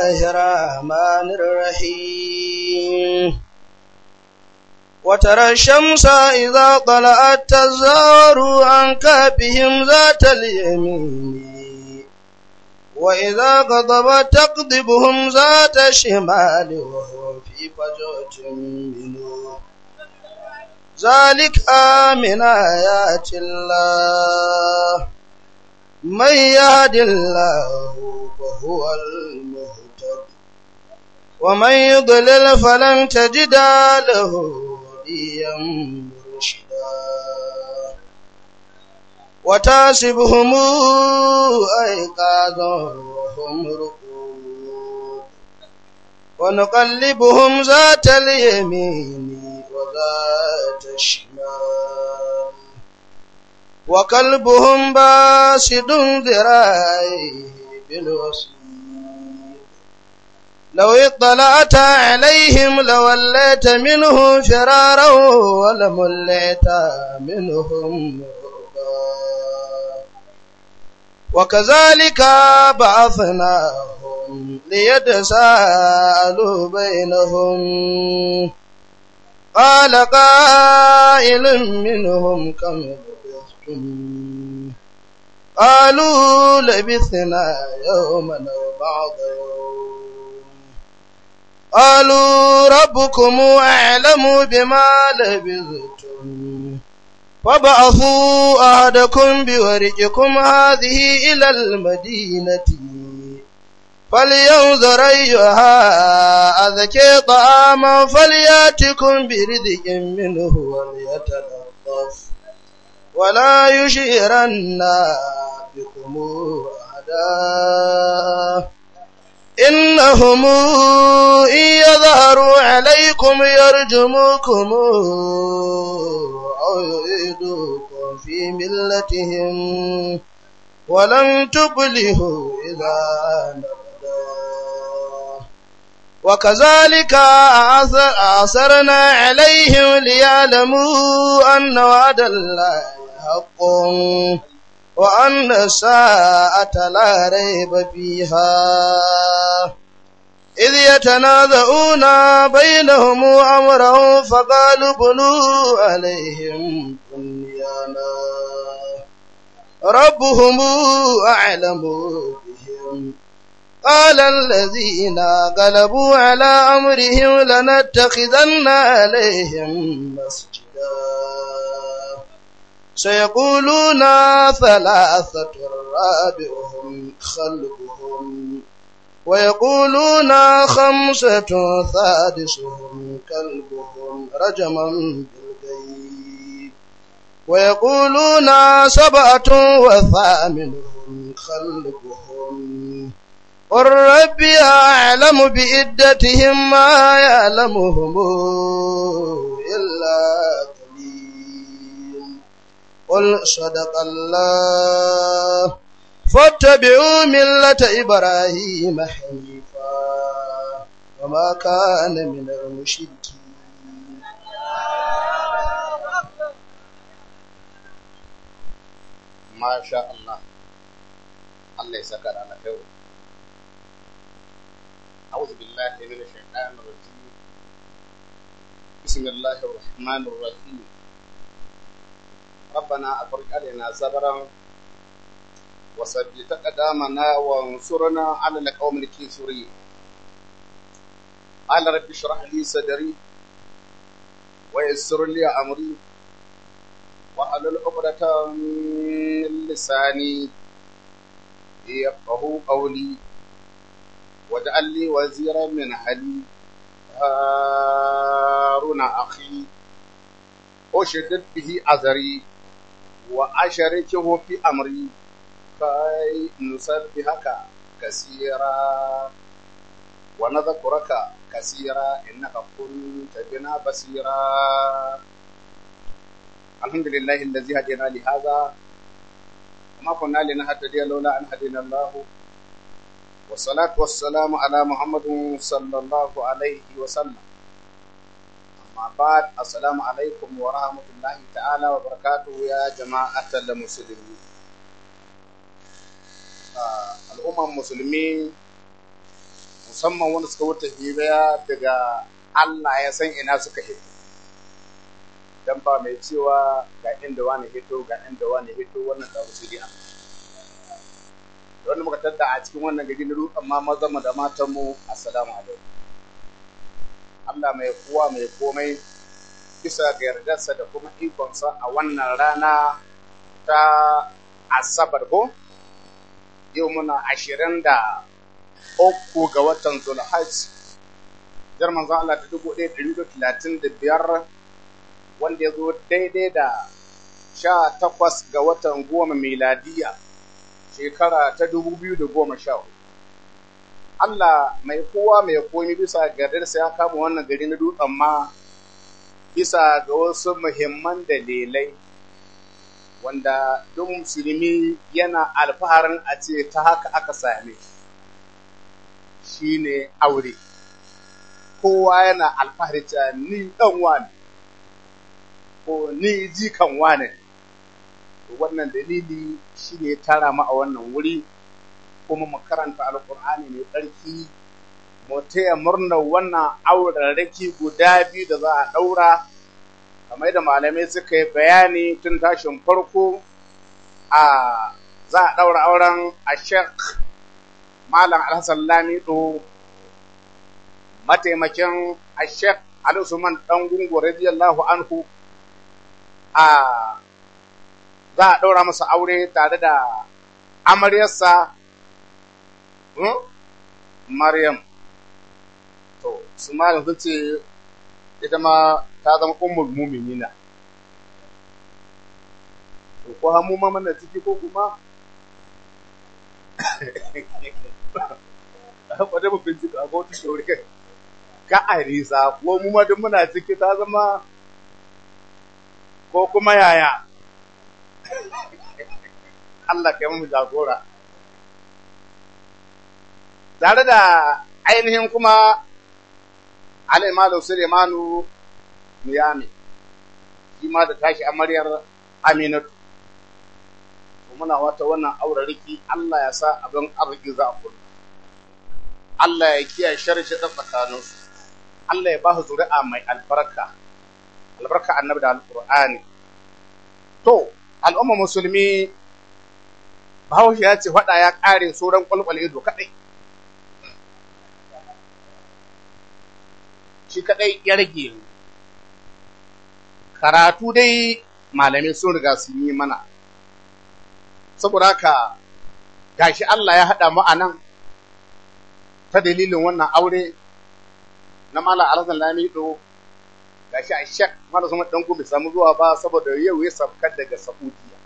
الله الرحمن الرحيم وترى الشمس إذا طلعت تزار عن كافهم ذات اليمين وإذا غضبت تقضبهم ذات الشمال وهو في فجوة منه ذلك من آيات الله من يهد الله فهو المهتد ومن يضلل فلن تجد له وليا مرشدا وتاسبهم أيقاظا وهم رقود ونقلبهم ذات اليمين وذات الشمال وكلبهم باسد ذراعيه بالوصيد لو اطلعت عليهم لوليت منهم فرارا ولمليت منهم وكذلك بعثناهم ليتساءلوا بينهم قال قائل منهم كم لبثتم قالوا لبثنا يوما أو بعض يوم قالوا ربكم أعلم بما لبثتم فبعثوا أحدكم بورقكم هذه إلى المدينة فلينظر أيها أذكي طعاما فلياتكم برزق منه وليتلطف ولا يشيرن بكم أحدا إنهم إن يظهروا عليكم يرجموكم أو يعيدوكم في ملتهم ولن تفلحوا إذا نبدا وكذلك أعثرنا عليهم ليعلموا أن وعد الله حق وأن الساعة لا ريب فيها إذ يتنازعون بينهم أمرهم فقالوا بنوا عليهم بنيانا ربهم أعلم بهم قال الذين غلبوا على أمرهم لنتخذن عليهم مسجدا سيقولون ثلاثة رابعهم خلقهم ويقولون خمسة سادسهم كلبهم رجما بالغيب ويقولون سبعة وثامنهم خلقهم قل ربي أعلم بعدتهم ما يعلمهم إلا قليل قل صدق الله فاتبعوا ملة إبراهيم حنيفا وما كان من المشركين ما شاء الله الله يسكر على خير أعوذ بالله من الشيطان الرجيم بسم الله الرحمن الرحيم ربنا أفرج علينا صبرا وثبت قدامنا وانصرنا على القوم الكافرين قال رب اشرح لي صدري ويسر لي أمري واحلل عقدة من لساني يفقهوا قولي واجعل لي وزيرا من أهلي هارون أخي أشدد به أزري وأشركه في أمري كي نسبحك كثيرا ونذكرك كثيرا إنك كنت بنا بصيرا الحمد لله الذي هدينا لهذا وما كنا لنهتدي لولا أن هدينا الله والصلاة والسلام على محمد صلى الله عليه وسلم أما بعد السلام عليكم ورحمة الله تعالى وبركاته يا جماعة المسلمين الأمم المسلمين musamman wanda suka wuta hibaya daga Allah ya san ina suka hito dan ba mai cewa ga inda wani hito ga inda wani hito wannan da su dai wanda muka tadda a cikin wannan gari na dutsen ma maza mu da matan mu assalamu alaikum Allah mai kowa mai komai bisa ga yardarsa da kuma ikonsa a wannan rana ta asabar ko yau muna ashirin da uku ga watan zulhaj jar manzon Allah ta dubu ɗaya ɗari da talatin da biyar wanda ya zo daidai da sha takwas ga watan goma miladiya shekara ta dubu biyu da goma sha Allah mai kowa mai komi bisa gardarsa ya kama wannan gari na dutsen ma bisa ga wasu muhimman dalilai wanda duk musulmi yana alfaharin a ce ta haka aka same shi ne aure kowa yana alfahari cewa ni ɗan wane ko ni jikan wane wannan dalili shi ne tara mu a wannan wuri kuma mu karanta alkur'ani mai tsarki mu taya murnar wannan aurarraki guda biyu da za a ɗaura kamar da malamai suka yi bayani tun tashin farko a za a ɗaura auren a shek malam alhassan lamido mataimakin a shek alisuman ɗan gungu radiyallahu anhu a za a ɗaura masa aure tare da amaryarsa maryam to su malam sun ce ita ma ta zama ummul muminina to ko hamu ma mana ciki ko kuma wadda mu bincika a kotu shori ka a risa ko mu ma duk muna ciki ta zama ko kuma yaya Allah kai mu jagora tare da ainihin kuma Alaimalu Sulemanu Miyami, shi ma da tashi amaryar Aminatu. Muna wata wannan aurariki Allah ya sa abin arziki za a kulla. Allah ya kiyaye sharshi ta tsakaninsu. Allah ya ba su zuri'a mai albarka, albarka annabi da alƙur'ani. To, al'umma musulmi, Bahaushe ya ce faɗa ya ƙare sauran ƙwalƙwal ido kaɗai. shi kadai ya rage karatu dai malamai sun riga sun yi mana saboda haka gashi Allah ya haɗa mu a nan ta dalilin wannan aure na Malam Alhassan Lamido gashi a shek Malam Sumar dan bai samu zuwa ba saboda yau ya sabkar daga Saudiya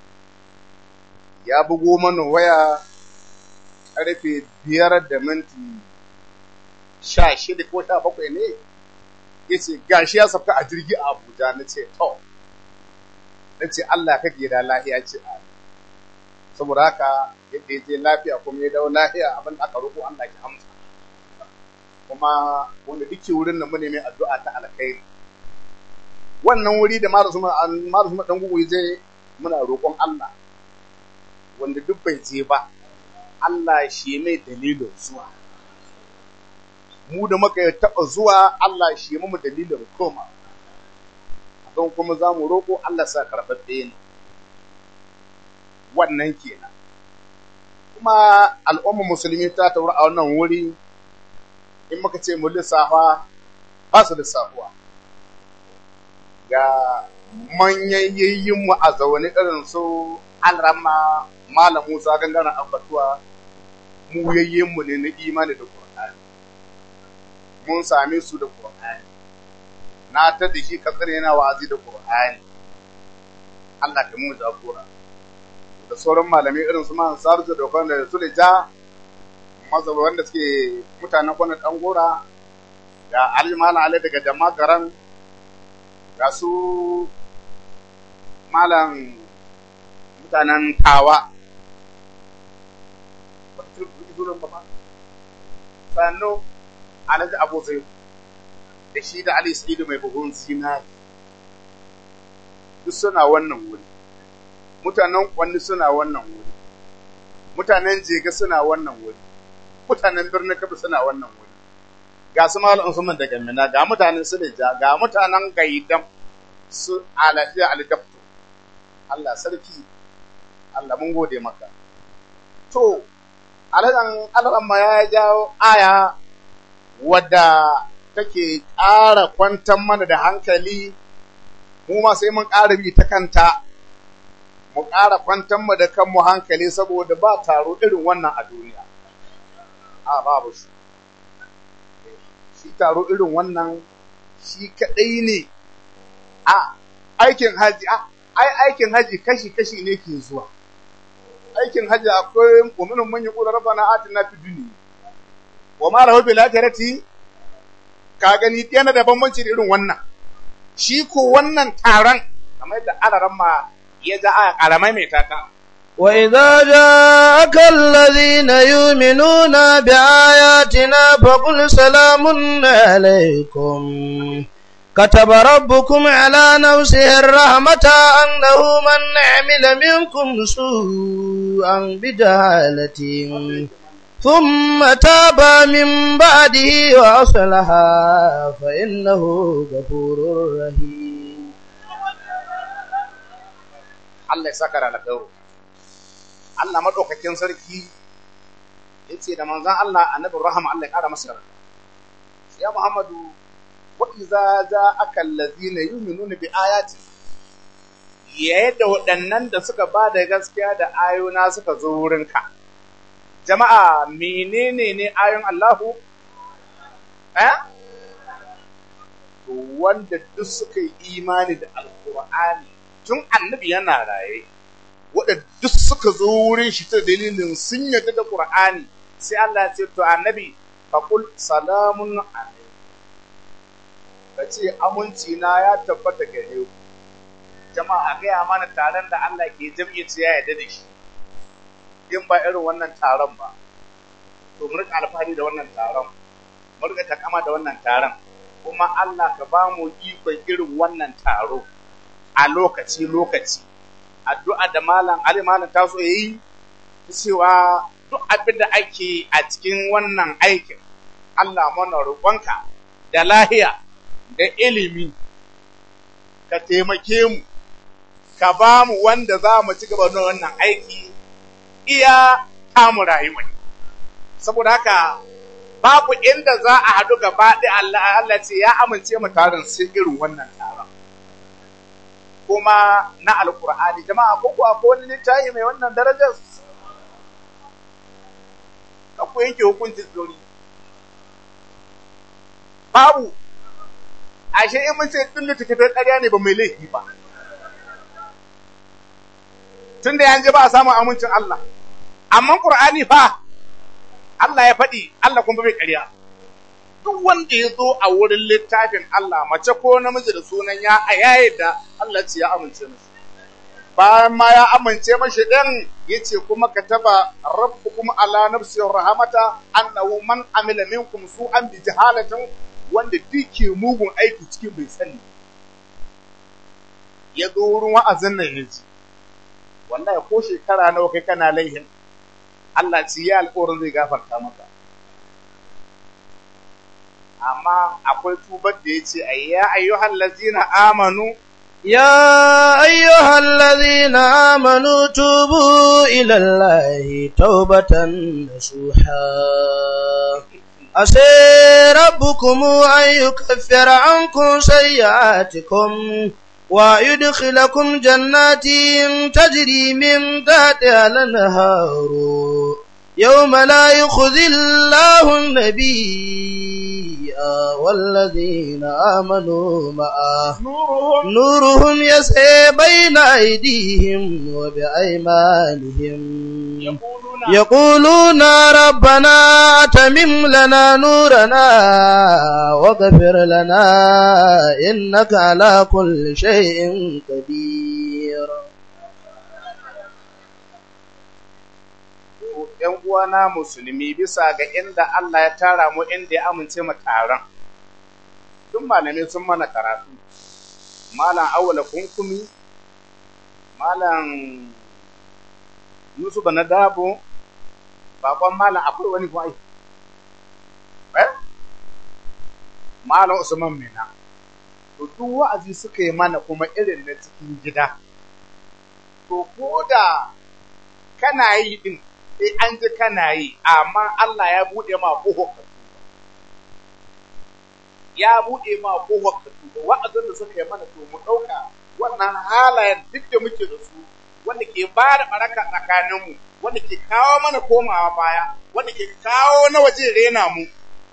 ya bugo mana waya karfe biyar da minti sha shida ko sha bakwai ne ya ce gashi ya sauka a jirgi a Abuja na ce to na ce Allah ka da lahiya ce a saboda haka yadda ya je lafiya kuma ya dawo lafiya abin da aka roƙo Allah ki amsa kuma wanda duke wurin nan mune mai addu'a ta alkhairi wannan wuri da mara suma mara suma dan gugu je muna roƙon Allah wanda duk bai je ba Allah shi mai dalilin zuwa mu da muka taɓa zuwa Allah shi mu dalilin koma don kuma za mu roƙo Allah sa karɓaɓɓe ne wannan kenan kuma al'ummar musulmi ta tauri a wannan wuri in muka ce mu lissafa ba su lissafuwa ga manyan yayyinmu a zaune irin su alrama malam musa gangaren abbatuwa mu yayyinmu ne na imani da Qur'ani mun same su da Qur'ani na ta da shi katsare yana wa'azi da Qur'ani Allah ka mu jagora da sauran malamai irin su man sarju da wanda su da ja mazaba wanda suke mutanen kwanan dan gora ga Ali Malam Ali daga jama'a garan ga su malam mutanen tawa sannu alhaji abu zai da shi da ali sa'idu mai buhun zinari duk suna wannan wuri mutanen kwanni suna wannan wuri mutanen jega suna wannan wuri mutanen birnin kabi suna wannan wuri ga su malam Usman daga Mina ga mutanen Suleja ga mutanen Gaidam su alafiya aljabtu Allah sarki Allah mun gode maka to aladan aladan ma ya jawo aya wadda take ƙara kwantar mana da hankali mu ma sai mun ƙara bi ta kanta mu ƙara kwantar mu da kanmu hankali saboda ba taro irin wannan a duniya a babu shi shi taro irin wannan shi kaɗai ne a aikin haji a ai aikin haji kashi-kashi ne ke zuwa aikin haji akwai uminin manyan ƙular rabana atina fi duniya wa ma rahu bil akhirati ka gani yana da bambanci da irin wannan shi ko wannan taron kamar yadda alaran ma ya ja a karamai mai tata وإذا جاءك الذين يؤمنون بآياتنا فقل سلام عليكم كتب ربكم على نفسه الرحمة أنه من عمل منكم سوءا بجهالة ثم تاب من بعده وأصلح فإنه غفور رحيم Allah ya saka da alƙawari Allah madaukakin sarki yace da manzon Allah annabi rahama Allah ya kara masa yarda ya Muhammadu wa iza ja'aka allazina yu'minuna bi ayati yadda waɗannan da suka ba da gaskiya da ayona suka zo wurinka jama'a menene ne ayon Allahu eh to wanda duk suka yi imani da alqur'ani tun annabi yana raye waɗanda duk suka zo wurin shi ta dalilin sun yarda da Qur'ani sai Allah ya ce to annabi faqul salamun alaikum kace aminci na ya tabbata gare ku jama'a gaya mana taron da Allah ke jam'i ce ya yarda da shi in ba irin wannan taron ba to mu rika alfahari da wannan taron mu rika takama da wannan taron kuma Allah ka ba mu ikon irin wannan taro a lokaci lokaci addu'a da malam Ali malam ta so yayi cewa duk abin da ake a cikin wannan aikin Allah mana roƙonka da lahiya da ilimi ka taimake mu ka ba mu wanda za mu ci gaba da wannan aiki iya tamu rayuwa saboda haka babu inda za a haɗu gaba ɗaya Allah Allah ce ya amince mu taron sai irin wannan taron kuma na alkur'ani jama'a ko kuwa ko wani littafi mai wannan darajar ka ku yanke hukuncin zuri babu ashe in mun ce din littattafai ƙarya ne ba mai laifi ba tun da yanzu ba a samun amincin Allah amma Qur'ani fa Allah ya faɗi Allah kuma bai ƙarya duk wanda ya zo a wurin littafin Allah mace ko namiji da sunan ya a yayi da Allah ce ya amince mashi bayan ma ya amince mashi ɗin ya ce kuma ka taba rabbukum ala nafsi rahamata annahu man amila minkum su'an bi jahalatin wanda duke mugun aiki cikin bai sani ya zo wurin wa'azin nan ya ji wallahi ko shekara nawa kai kana laihin Allah ce ya alƙawarin zai gafarta maka amma akwai tubar da ya ce ya ayyuhal lazina amanu يا أيها الذين آمنوا توبوا إلى الله توبة نصوحا عسى ربكم أن يكفر عنكم سيئاتكم ويدخلكم جنات تجري من تحتها الأنهار يوم لا يخزي الله النبي والذين آمنوا معه nuruhum نورهم يسعى بين أيديهم وبأيمانهم yaquluna يقولون ربنا أتمم لنا نورنا واغفر لنا إنك على كل شيء قدير ‘yan uwana musulmi bisa ga inda Allah ya tara mu inda ya amince mu taron. Duk malamai sun mana karatu. Malam awala kunkumi, Malam Yusuf na dabo, bakon Malam akwai wani kuma ai. malam usman mina to duk wa'azi suka yi mana kuma irin na cikin gida to ko da kana yi din sai an ji kana yi amma Allah ya bude ma kohon ka ya bude ma kohon ka wa'azin da suka yi mana to mu dauka wannan halayen duk da muke da su wanda ke ba da baraka tsakaninmu wanda ke kawo mana komawa baya wanda ke kawo na waje rena mu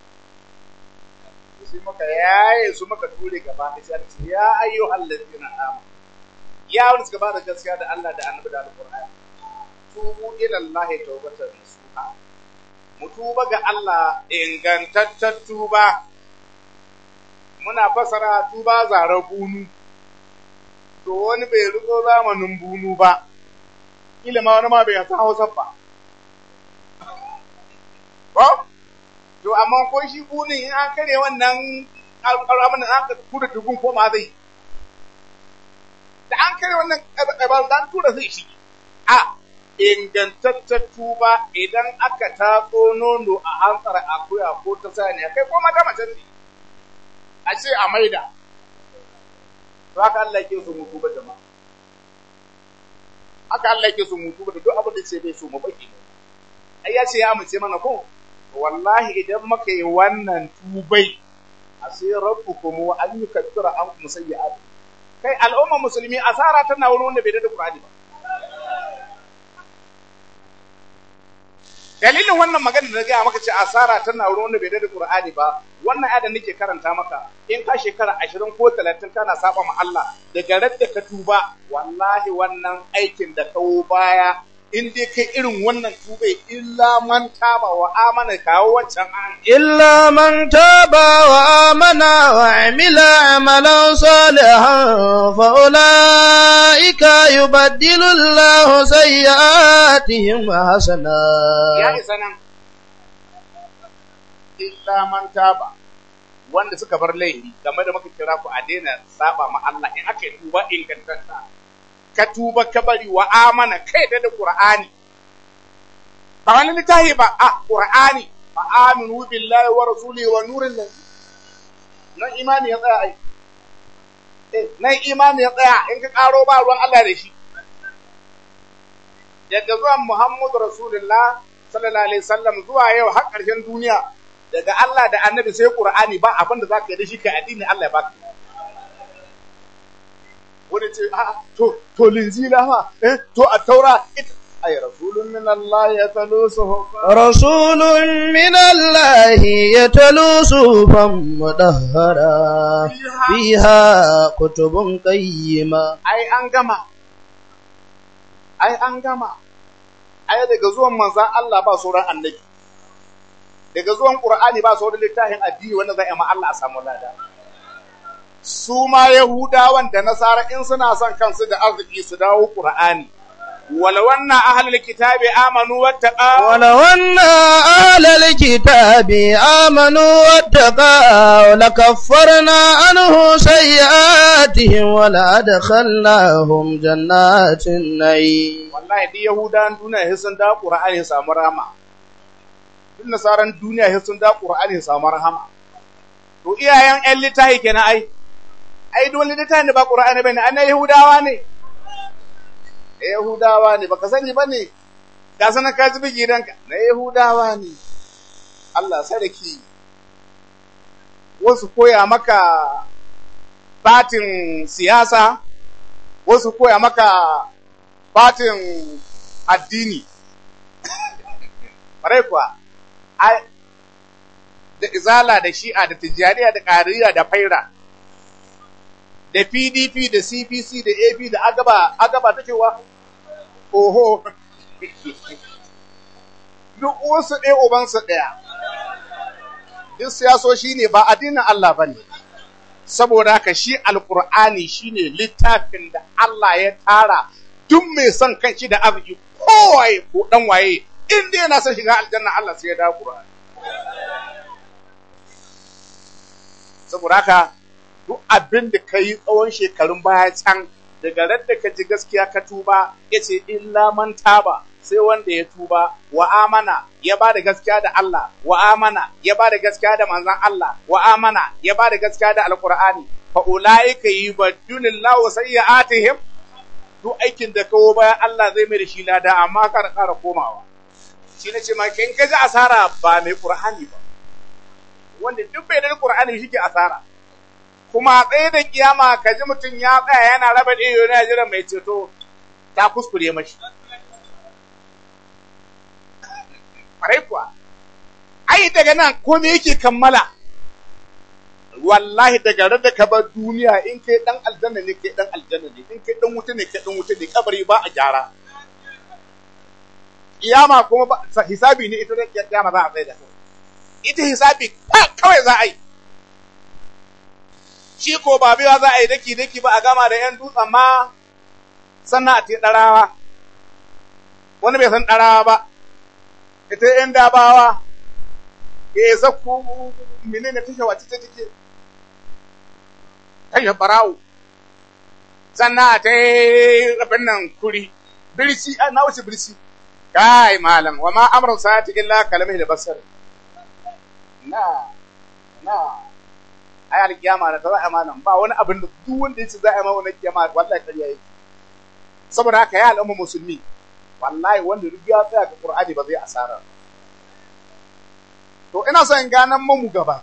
sai maka yaye su maka ture gaba da sai ce ya ayyu allazina amanu ya wani suka ba da gaskiya da Allah da Annabi da Alqur'ani tubu ila Allah tawbatan nasuha mu tuba ga Allah ingantaccen tuba muna fasara tuba zara bunu to wani bai riko zamanin bunu ba kila ma wani ma bai san Hausa ba ko to amma ko shi bunin in an kare wannan alƙalamin an ka tura dugun ko ma zai da an kare wannan ƙabar dan tura zai shi a ingantaccen tuba idan aka tatso nono a hantsar akuya ko ta saniya kai ko mata mace ne a ce a maida to haka Allah yake so mu tuba jama'a haka Allah yake so mu tuba da duk abin da ce bai so mu baki ai ya ce ya amince mana ko wallahi idan muka yi wannan tubai a sai rabbukum wa an yukaffira ankum sayyi'at kai al'umma musulmi asara tana wurin wanda bai da Qur'ani ba dalilin wannan magana da gaya maka ce asara tana wurin wanda bai da Qur'ani ba wannan ayat da nake karanta maka in ka shekara 20 ko 30 kana saba ma Allah daga radda ka tuba wallahi wannan aikin da kawo baya in dai kai irin wannan tubai illa man taba wa amana kawo wancan an illa man taba wa amana wa amila amalan salihan fa ulaika yubaddilu Allahu sayyi'atihim hasana ya isa nan illa man taba wanda suka bar laifi game da muka kira ku a daina saba ma Allah in aka yi tuba ingantacce ka tuba ka bari wa amana kai da da Qur'ani ba wani littafi ba a Qur'ani fa aminu billahi wa rasulihi wa nuril ladhi nan imani ya tsaya ai eh nan imani ya tsaya in ka karo ba ruwan Allah da shi daga zuwan Muhammadu Rasulullah sallallahu alaihi wasallam zuwa yau har ƙarshen duniya daga Allah da Annabi sai Qur'ani ba abin da zaka yi da shi ka addini Allah ya baka wani ce a to to linzila ma eh to a taura ita ay rasulun min Allah ya talo rasulun min Allah ya talo sufan mudahhara fiha kutubun qayyima ai an gama ai an gama ai daga zuwan manzon Allah ba sauran annabi daga zuwan Qur'ani ba sauran littafin addini wanda zai ma Allah a samu lada su ma Yahudawan da Nasara in suna son kansu da arziki su dawo Qur'ani ولو أن أهل الكتاب آمنوا واتقوا ولو أن أهل الكتاب آمنوا واتقوا لكفرنا عنه سيئاتهم ولأدخلناهم جنات النعيم والله دي يهودا دنيا هسن دا قرآن سامو رحمة duk nasaran duniya sai sun da Qur'ani samu rahama to iyayen ƴan littafi kenan ai ai duk littafin da ba Qur'ani bane an Yahudawa ne Yahudawa ne baka sani ba ne, ga sanar ka ji gidanka na Yahudawa ne, Allah sarki, wasu koya maka batin siyasa, wasu koya maka batin addini. Ƙwarai kuwa, da izala da shi'a da tijjaniya da ƙariya da faira. da PDP da CPC da AP da agaba agaba ta cewa oho duk wasu ɗaya ubansu ɗaya duk siyasoshi ne ba addinin Allah ba ne saboda haka shi alkur'ani shine littafin da Allah ya tara duk mai son kanshi da arziki kowaye ko dan waye in dai yana son shiga aljanna Allah sai ya da Qur'ani saboda haka duk abin da ka yi tsawon shekarun baya can daga radda ka ji gaskiya ka tuba ya ce illa man taba sai wanda ya tuba wa amana ya ba da gaskiya da Allah wa amana ya ba da gaskiya da manzon Allah wa amana ya ba da gaskiya da alqur'ani fa ulaika yubaddilullahu sayyi'atihim duk aikin da kawo bayan Allah zai mai da shi lada amma kar ƙara komawa shi ne ce ma kin kaji asara ba mai qur'ani ba wanda duk bai da qur'ani shi ke asara kuma tsaye da kiyama kaji mutum ya tsaya yana raba ɗaya yana jira mai ceto ta kuskure mashi ƙwarai kuwa ai daga nan komai yake kammala wallahi daga ran da ka bar duniya in kai dan aljanna ne kai dan aljanna ne in kai dan wuta ne kai dan wuta ne kabari ba a gyara kiyama kuma ba hisabi ne ita da kiyama za a tsaye da ita hisabi kawai za a yi shi ko ba biwa za a yi daki daki ba a gama da yan dutsen ma sannan a te ɗarawa wani bai san ɗarawa ba ita yan dabawa ya zakku menene tashe wace ta take tashe barawo sannan a ta yi abin nan kuri birsi a na wuce birsi kai malam wa ma amrun sa'ati illa kalamih da basar na na ai alkiyama da ta za a malam ba wani abin da duk wanda ya ce za a yi ma wani kiyama wallahi ƙarya yake saboda haka ya al'umma musulmi wallahi wanda duk ya tsaya ga qur'ani ba zai asara to ina son in ganan mu gaba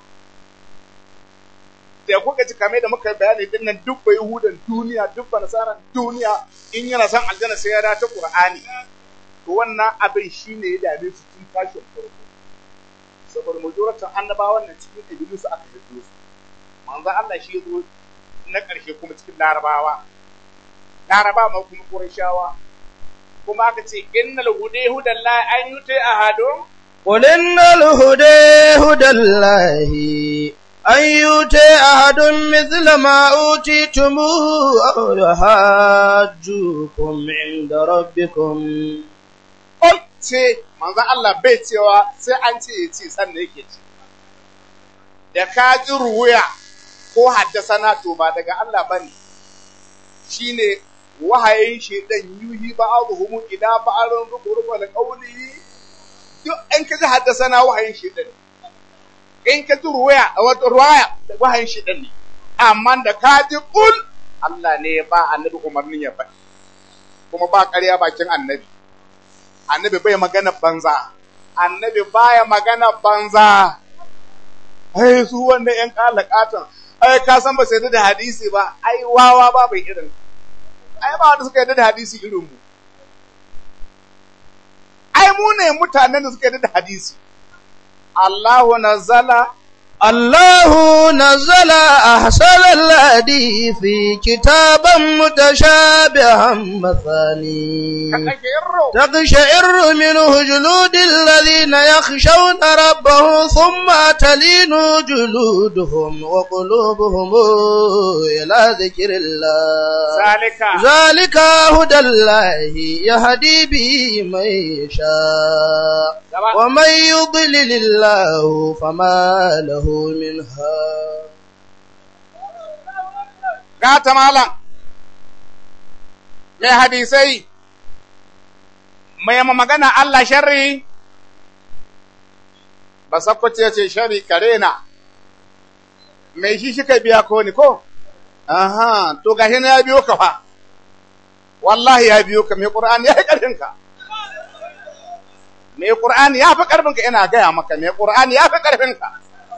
da kuka ji kame da muka bayani din nan duk bai hudan duniya duk ba nasaran duniya in yana son aljanna sai ya da ta qur'ani to wannan abin shine ya dame su tun tashin farko saboda majoratan annabawan nan cikin kabilu su aka hito su manzo Allah shi ya zo na ƙarshe kuma cikin larabawa laraba ma kuma qurayshawa kuma aka ce innal hude hudallahi an yuti ahadun قل إن الهدى هدى الله أن يؤتي أحد مثل ما أوتيتم أو يحاجوكم عند ربكم Ol ce manzon Allah bai cewa sai an ce ya ce sannan yake ce. Da ka ji ruwaya ko haddasana to ba daga Allah ba ne, shi ne wahayin shaidan yuhi ba a zuhumu ila ba a ran rufu rufu da ƙauli duk in ka ji haddasana wahayin shaidan ne. In ka ji ruwaya a wata ruwaya wahayin shaidan ne. Amma da ka ji ƙul Allah ne ya ba annabi umarnin ya faɗi. Kuma ba ƙarya bakin annabi. annabi bai magana banza annabi baya magana banza ai su wanda yan kalakatan ai ka san ba sai da hadisi ba ai wawa ba bai irin ai ba wanda suka yarda da hadisi irin mu ai mu ne mutanen da suka yarda da hadisi Allahu nazzala الله نزل أحسن الحديث كتابا متشابها مثاني تقشعر منه جلود الذين يخشون ربهم ثم تلين جلودهم وقلوبهم إلى ذكر الله ذلك ذلك هدى الله يهدي به من يشاء ومن يضلل الله فما له منها gata malam mai hadisai mai magana Allah sharri ba sakwace ce sharri kare na mai shi shi ka biya ko ni ko aha to gashi na ya biyo ka fa wallahi ya biyo ka mai qur'ani ya yi karfin ka mai qur'ani ya fi karfin ka ina gaya maka mai qur'ani ya fi karfin ka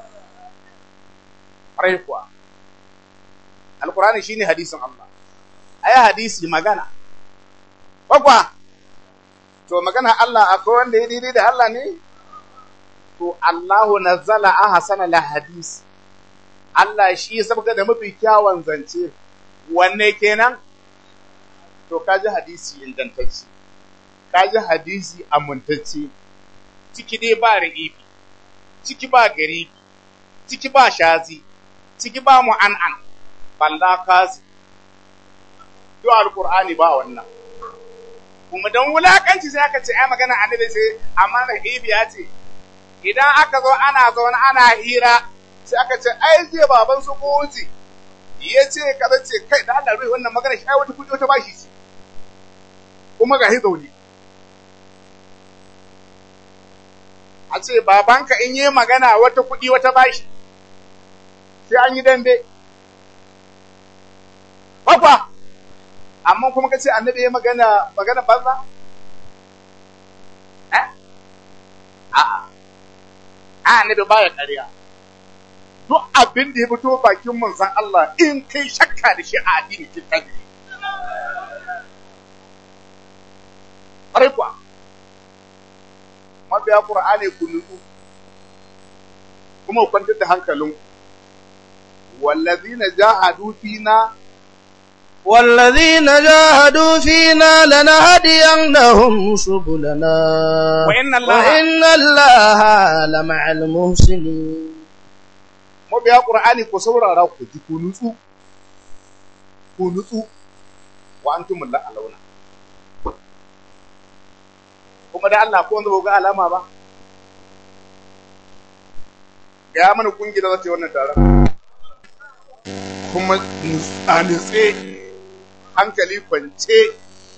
ƙwarai kuwa alkurani shine hadisin Allah ai hadisi magana kwakwa to magana Allah akwai wanda ya daidai da Allah ne to Allahu nazzala ahsana la hadis Allah shi ya sabga da mafi kyawun zance wanne kenan to kaji hadisi ingantacce kaji hadisi amintacce ciki dai ba ra'ibi ciki ba garibi ciki ba shazi ciki ba mu'an'an balla kazi duk alqur'ani ba wannan kuma dan wulakanci sai aka ce ai magana annabi sai amma da ya ce idan aka zo ana zaune ana hira sai aka ce ai zai baban su koji ya ce kaza ce kai da Allah rai wannan magana shi ai wata kudi wata bashi ce kuma ga zaune a ce babanka in yi magana wata kuɗi wata bashi sai an yi dambe Bakwa, amma kuma ka ce annabi ya magana magana banza? Eh? A'a, a annabi baya ƙarya. Duk abin da ya fito bakin manzon Allah in kai shakka da shi a addini kin tabi. Ƙwarai kuwa, mabiya Ƙur'ani ku nutsu, kuma ku kwantar da hankalinku. Wallazina jahadu fina والذين جاهدوا فينا لنهدينهم سبلنا وإن الله وإن الله لمع المحسنين mabiya ƙur'ani ku saurara ku ji ku nutsu ku nutsu wa antum la alauna kuma da Allah ko wanda ba ga alama ba ga mana kungiyar za ta yi wannan taron kuma a nutse hankali kwance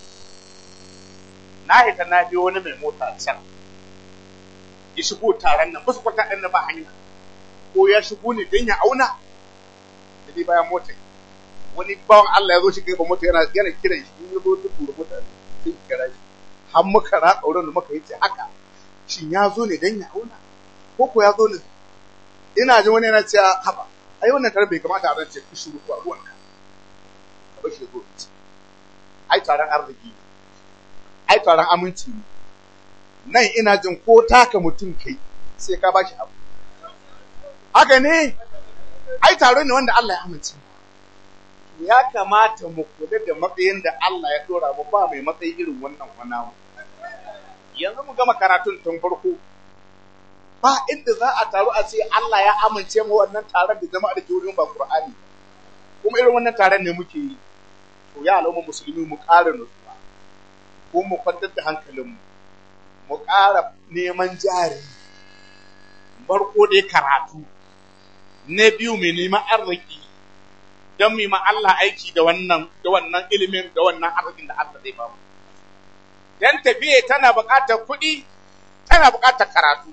na hita na biyo wani mai mota can ya shigo taron nan basu kwata ɗan na ba hanya ko ya shigo ne don ya auna da dai bayan mota wani bawan Allah ya zo shi kai ba mota yana yana kiran shi in ya zo ta tura mota sai kira shi har muka ratsa wurin da muka yi ce haka shin ya zo ne don ya auna ko ko ya zo ne ina ji wani yana cewa haba ai wannan taron bai kamata a rance ki shiru ko ruwanka ka bar shi zo ai taron arziki ai taron aminci ne nan ina jin ko taka mutum kai sai ka bashi abu haka ne ai taro ne wanda Allah ya amince ya kamata mu kula da matsayin da Allah ya dora mu ba mai matsayi irin wannan wana yanzu mu gama karatun tun farko ba inda za a taru a ce Allah ya amince mu wannan taron da jama'a da ke wurin ba Qur'ani kuma irin wannan taron ne muke yi to ya al'umma musulmi mu ƙara nutsuwa ko mu kwantar da hankalinmu mu ƙara neman jari farko dai karatu na biyu mai neman arziki don mu ma Allah aiki da wannan da wannan ilimin da wannan arzikin da Allah zai ba mu dan tafiye tana buƙatar kuɗi tana buƙatar karatu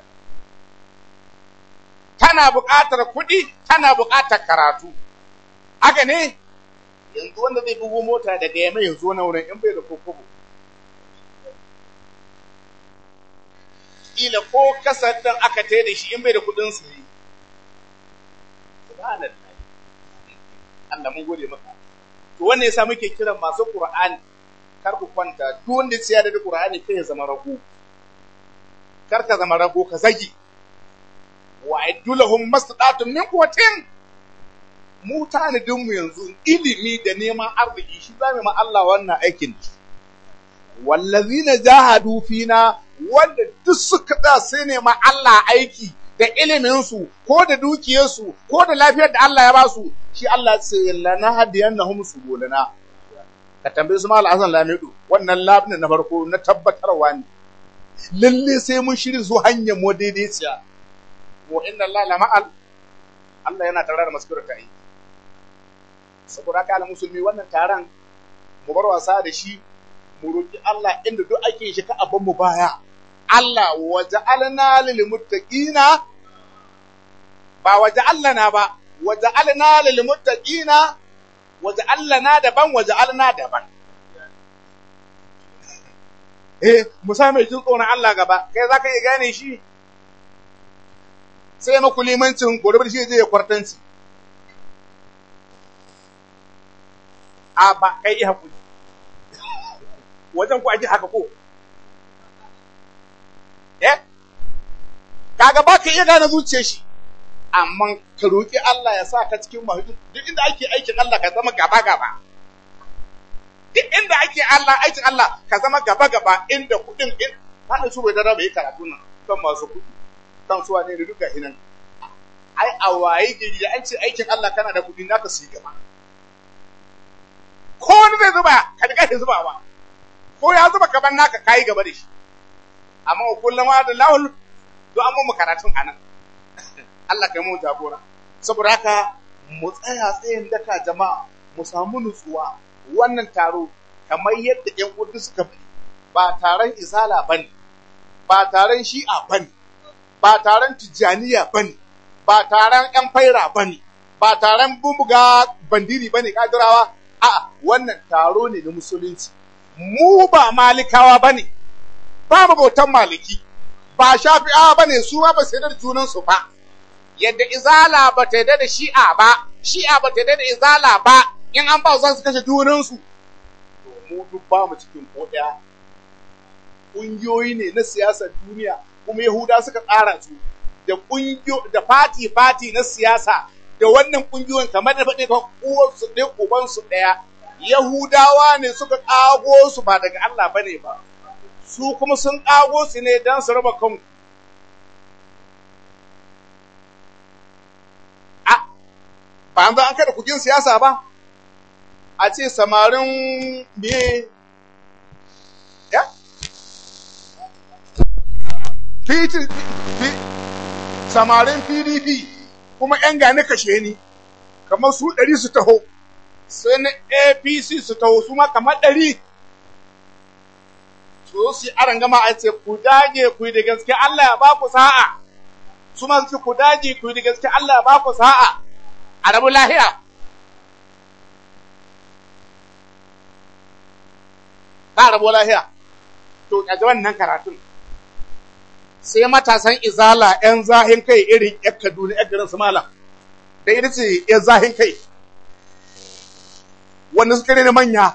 tana buƙatar kuɗi tana buƙatar karatu haka ne yanzu wanda zai bugo mota daga yamma ya zo na wurin in bai da kokobo kila ko kasar ɗin aka tai da shi in bai da kuɗin su ne subhanallah Allah mun gode maka to wannan yasa muke kiran masu Qur'ani kar ku kwanta duk wanda ya da Qur'ani kai ya zama rago kar ka zama rago ka zagi wa aidulahum mastata'tum min quwwatin mu tanadin mu yanzu ilimi da neman arziki shi zamu ma Allah wannan aikin wallazina jahadu fina wanda duk suka da sai ne ma Allah aiki da iliminsu ko da dukiyarsu ko da lafiyar da Allah ya ba su shi Allah ce lana hadiyannahum subulana ka tambaye su mal Hassan Lamido wannan labin na farko na tabbatarwa ne lalle sai mun shiri su hanyar mu daidaiciya wa inna Allah la ma'al Allah yana tare da masu ta yi saboda haka musulmi wannan taron mu bar wasa da shi mu roki Allah inda duk ake shi ka abin mu baya Allah waja'alna lil muttaqina ba waja'alna ba waja'alna lil muttaqina waja'alna daban waja'alna daban eh musa mai jin tsoron Allah gaba kai zaka iya gane shi sai maku limancin gobe shi zai kwartanci a ba kai iya hakuri wajen ku ake haka ko eh kaga ba ka iya gane zuciyar shi amma ka roki Allah ya sa ka cikin mahudud duk inda ake aikin Allah ka zama gaba gaba duk inda ake Allah aikin Allah ka zama gaba gaba inda kudin in hada su bai dara bai karatu nan kan masu kudi kan su wane da duka hinan ai a waye gari da an ce aikin Allah kana da kudi naka su yi gaba ko wani zai zuba ka riga zubawa ko ya zuba gaban naka kayi gaba da shi amma kullum da lahul to an mu karatun anan Allah kai mu jagora saboda haka mu tsaya tsayin daka jama'a mu samu nutsuwa wannan taro kamar yadda ƴan kudu suka fi ba taron izala bane ba taron shi'a bane ba taron tijjaniya ba ne ba taron ‘yan faira ba ne ba taron bumbuga bandiri ba ne kadirawa a wannan taro ne na musulunci mu ba malikawa ba ne ba bautan maliki ba shafi'awa ba ne su ma ba sai da junansu ba yadda izala ba ta da shi'a ba shi'a ba ta da izala ba in an ba za su kashe junansu to mu duk ba mu cikin ko ɗaya ƙungiyoyi ne na siyasar duniya kuma yahuda suka tsara su da ƙungiyo da fati fati na siyasa da wannan ƙungiyoyin kamar da faɗi ka uwansu ɗaya ubansu ɗaya yahudawa ne suka ƙago su ba daga Allah bane ba su kuma sun ƙago su ne don su raba kanku ba an an kada kugin siyasa ba a ce samarin me ya samarin pdp kuma yan gane kashe ni kamar su ɗari su taho sai na apc su taho su ma kamar ɗari su su aran gama a ce ku dage ku yi da gaske Allah ya ba ku sa'a su ma su ku dage ku yi da gaske Allah ya ba ku sa'a a rabu lahiya. Ba rabu lahiya. To, a wannan karatun. Sai matasan izala ‘yan zahin kai irin ‘yan Kaduna ‘yan garin su malam. Da ita ce ‘yan zahin kai. Wanda suka ne manya.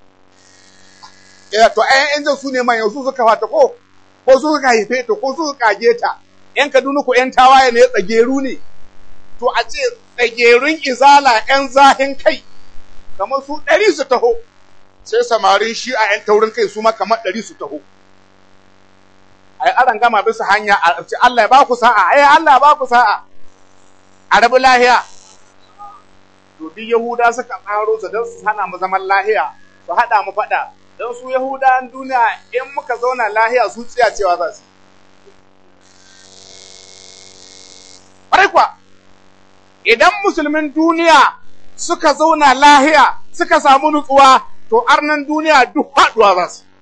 Ya to, ‘yan ‘yan su ne manya su suka fata ko, ko su suka haife ta, ko su suka kage ta. ‘Yan Kaduna ko ‘yan tawaye ne tsageru ne. To, a ce tsagerun izala ‘yan zahin kai, kamar su ɗari su taho, sai samarin shi a ‘yan taurin kai su ma kamar ɗari su taho. Ai, aran gama bisa hanya a ce Allah ya ba ku sa'a, ai, Allah ya ba ku sa'a, a rabu lahiya. To, duk Yahuda suka tsaro su don su hana mu zaman lahiya, su haɗa mu faɗa, don su Yahudawan duniya in muka zauna lahiya su tsiya cewa za su. Ƙwarai kuwa, idan musulmin duniya suka zauna lahiya suka samu nutsuwa to arnan duniya duk haɗuwa za su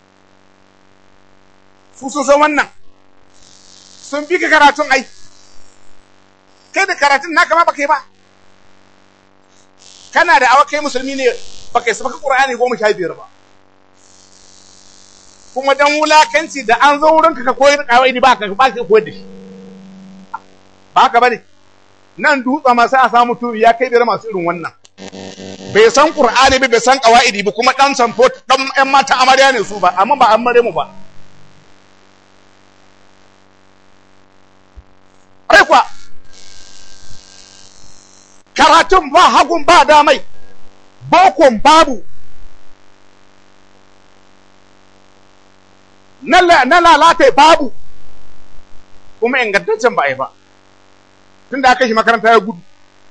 su sun san wannan sun bi ka karatun ai kai da karatun naka ma baka yi ba kana da awa kai musulmi ne baka yi sabaka ƙur'ani goma sha biyar ba kuma dan wulakanci da an zo wurinka ka koyar kawai ba ka ba ka koyar da shi ba ka bane nan dutsa ma sai a samu turi ya kai biyar masu irin wannan bai san qur'ani ba bai san qawaidi ba kuma dan sanfo dan ƴan mata amarya ne su ba amma ba amare mu ba ai kwa karatun ba hagun ba damai bokon babu na lalata babu kuma ingantaccen ba a yi ba tun da aka shi makaranta ya gudu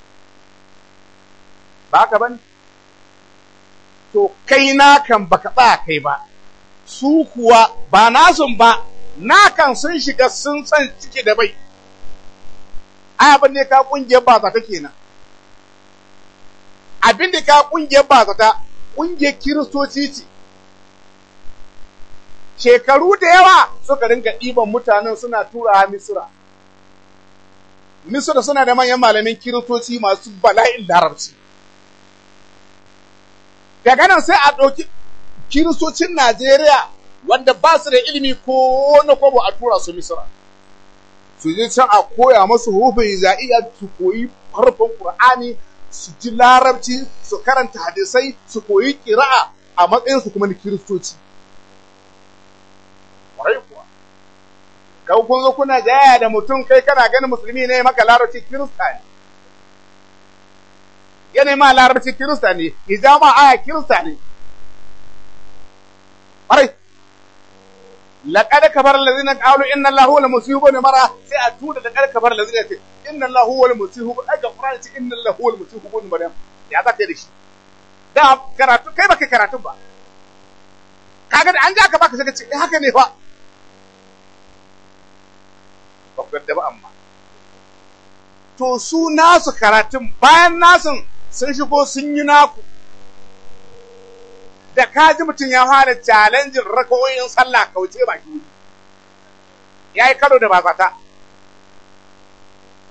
ba haka ba ne to kai na kan baka ba kai ba su kuwa ba nasun ba na kan sun shiga sun san ciki da bai abin da ka kungiyar ba zata kenan abin da ka kungiyar ba zata kungiyar kiristoci ce shekaru da yawa suka ringa ɗiban mutanen suna tura misira misira suna da manyan malamin kiristoci masu bala'in larabci daga nan sai a ɗauki kiristocin najeriya wanda ba su da ilimi ko na kwabo a tura su misira su je can a koya masu hufin za'iya su koyi harfin qur'ani su ji larabci su karanta hadisai su koyi ƙira'a a matsayinsu kuma na kiristoci kwarai kuwa. Kau kun zo kuna jaya da mutum kai kana ganin musulmi ne maka larabci kirista ne. Yana ma larabci kirista ne, hijama aya kirista ne. Kwarai. Laƙada kabar lazina ƙalu inna Allah huwa al-musihu ne mara sai a tura laƙada kabar lazina ce inna Allah huwa al-musihu ai ga Qur'ani ce inna Allah huwa al-musihu ne Maryam. Ya za ta da shi. Da karatu kai baka karatu ba. Kaga da an ja ka baka sai ka ce eh haka ne fa. ba ku yarda ba amma. To su nasu karatun bayan nasun sun shigo sun yi naku. Da kaji mutum ya fara challenging rakawoyin sallah kauce ba ki Ya yi karo da bazata.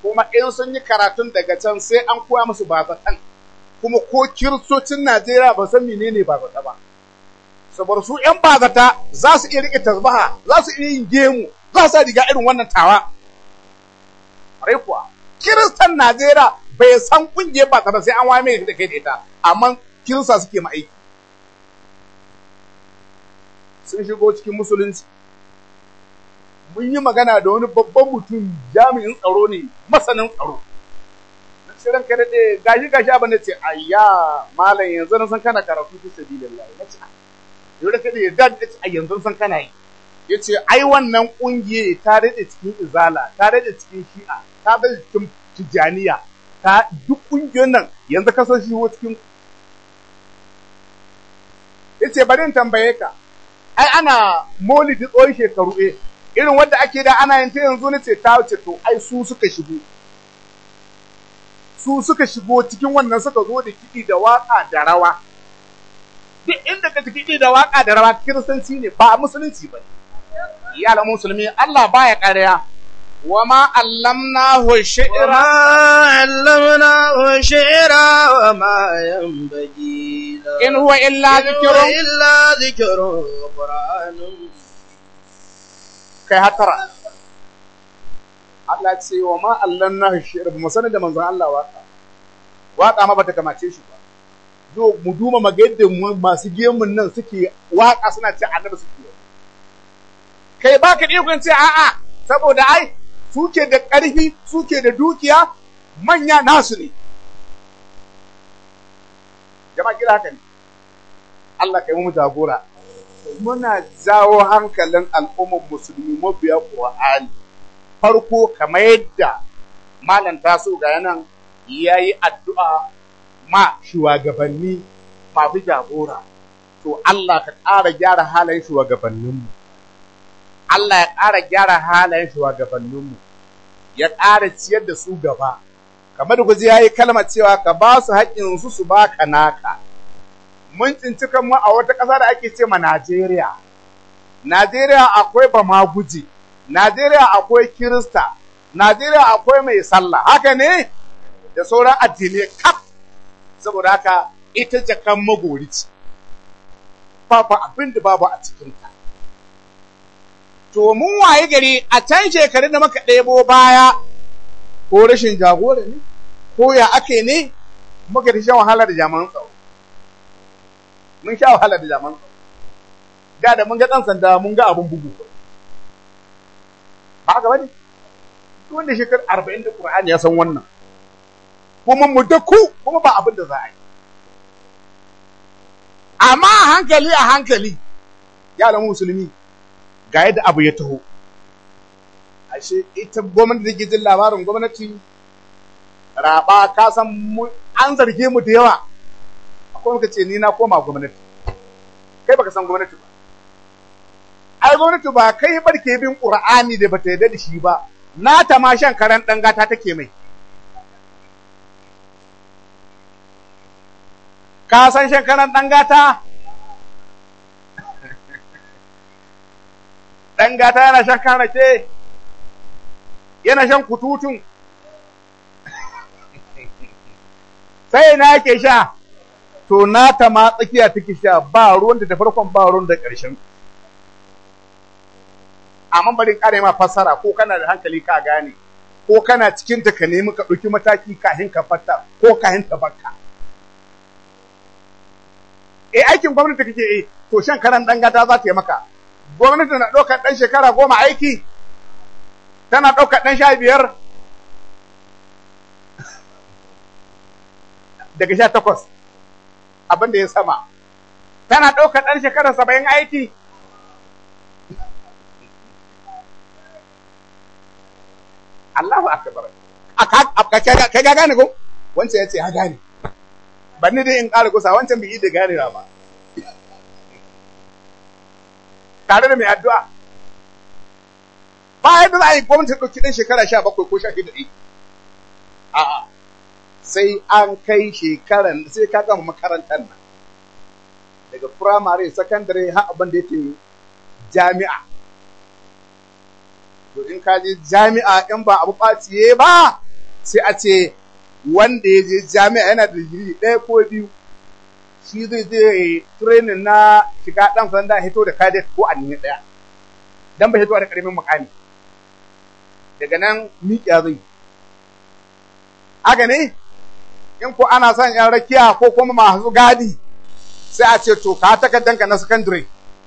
kuma in sun yi karatun daga can sai an koya musu bazatan kuma ko kiristocin Najeriya ba san menene bazata ba saboda su ƴan bazata za su iya rike tasbaha za su iya yin gemu za su riga irin wannan tawa rai kuwa kiristan Najeriya bai san kungiyar bazata sai an waye mai da kai da ita amma kirista suke ma aiki sun shigo cikin musulunci mun yi magana da wani babban mutum jami'in tsaro ne masanin tsaro na ce ranka da gashi gashi abin da ce ayya malam yanzu na san kana karatu fi sabilillah na ce yau da kada yadda da ce a yanzu san kana yi ya ce ai wannan kungiye ta rade cikin izala ta rade cikin shi'a ta rade cikin tijaniya ta duk kungiyoyin nan yanzu ka san shi cikin ya ce bari in tambaye ka ai ana molidi tsohon shekaru eh irin wadda ake da ana yin ta yanzu ne ce ta wuce to ai su suka shigo su suka shigo cikin wannan suka zo da kiɗi da waƙa da rawa duk inda ka kiɗi da waƙa da rawa kiristanci ne ba musulunci ba iyalan musulmi Allah baya ƙarya wa ma allamnahu shi'ra وما علمناه شعرا وما ينبغي له in huwa illa إن هو dhikrun إلا ذكر وقرآن kai hatara Allah ce wa ma allamnahu shi'ra ba mu sanar da manzon Allah waka waka ma bata kamace shi ba zo mu duba maga yadda mu- masu gemun nan suke waka suna ce annabi suke kai baka da ikon ce a'a saboda ai suke da ƙarfi suke da dukiya manya nasu ne jama'a kira haka ne Allah kai mu jagora muna jawo hankalin al'ummar musulmi mabiya Qur'ani farko kamar yadda malam taso ga yanan yayi addu'a ma shugabanni masu jagora to Allah ka ƙara gyara halayen shugabanninmu Allah ya ƙara gyara halayen shugabanninmu ya ƙara ciyar da su gaba kamar da guji yayi kalmar cewa ka ba su haƙƙinsu su baka naka mun tsinci kanmu a wata ƙasa da ake ce ma Najeriya. Najeriya akwai bamaguji, Najeriya akwai Kirista, Najeriya akwai mai sallah, haka ne? Da sauran addinai kaf. Saboda haka ita jakan magori ce, babu abin da babu a cikinta. To mun waye gari a can shekarun da muka ɗebo baya, ko rashin jagora ne, ko ya ake ne, muka ta shan wahala da jami'an tsaro. mun sha wahala da jaman da da mun ga ɗan sanda mun ga abin bugu ba haka bane duk wanda shekar arba'in da Qur'ani ya san wannan kuma mu da ku kuma ba abin da za a yi amma a hankali a hankali ya musulmi ga yadda abu ya taho ashe ita gwamnati da ke jin labarin gwamnati raba ka san mu an zarge mu da yawa akwai muka ce ni na koma gwamnati kai baka san gwamnati ba ai gwamnati ba kai barke bin qur'ani da bata yarda da shi ba na ta ma shan karan dan gata take mai ka san shan karan dan gata dan gata yana shan kan rake yana shan kututun sai na yake sha to nata ma tsakiya take sha ba ruwan da farkon ba ruwan da ƙarshen amma bari ƙara ma fassara ko kana da hankali ka gane ko kana cikin ta ka nemi ka ɗauki mataki kafin ka fatta ko kafin ta bakka eh aikin gwamnati kake eh to shan karan dan gata za ta yi maka gwamnati na ɗaukar ɗan shekara goma aiki tana ɗaukar ɗan sha biyar daga sha takwas abin da ya sama tana ɗaukar ɗan shekara saba'in aiki Allahu akbar ka ga gane ko wancan ya ce ya gane ban ni dai in ƙara kusa wancan bai yi da gane ba tare da mai addu'a ba yadda za a yi gwamnati ɗauki ɗan shekara sha bakwai ko sha shida ɗai a'a sai an kai shekaran sai ka gama makarantar nan daga firamare sakandare har abin da yake jami'a to in ka je jami'a in ba abu ɓaciye ba sai a ce wanda ya je jami'a yana da digiri ɗaya ko biyu shi zai je training na shiga ɗan sanda hito da kadet ko a nini ɗaya dan bai hito da ƙarfin mukami daga nan miƙa zai haka ne in ko ana son yan rakiya ko kuma masu gadi sai a ce to ka takardunka na secondary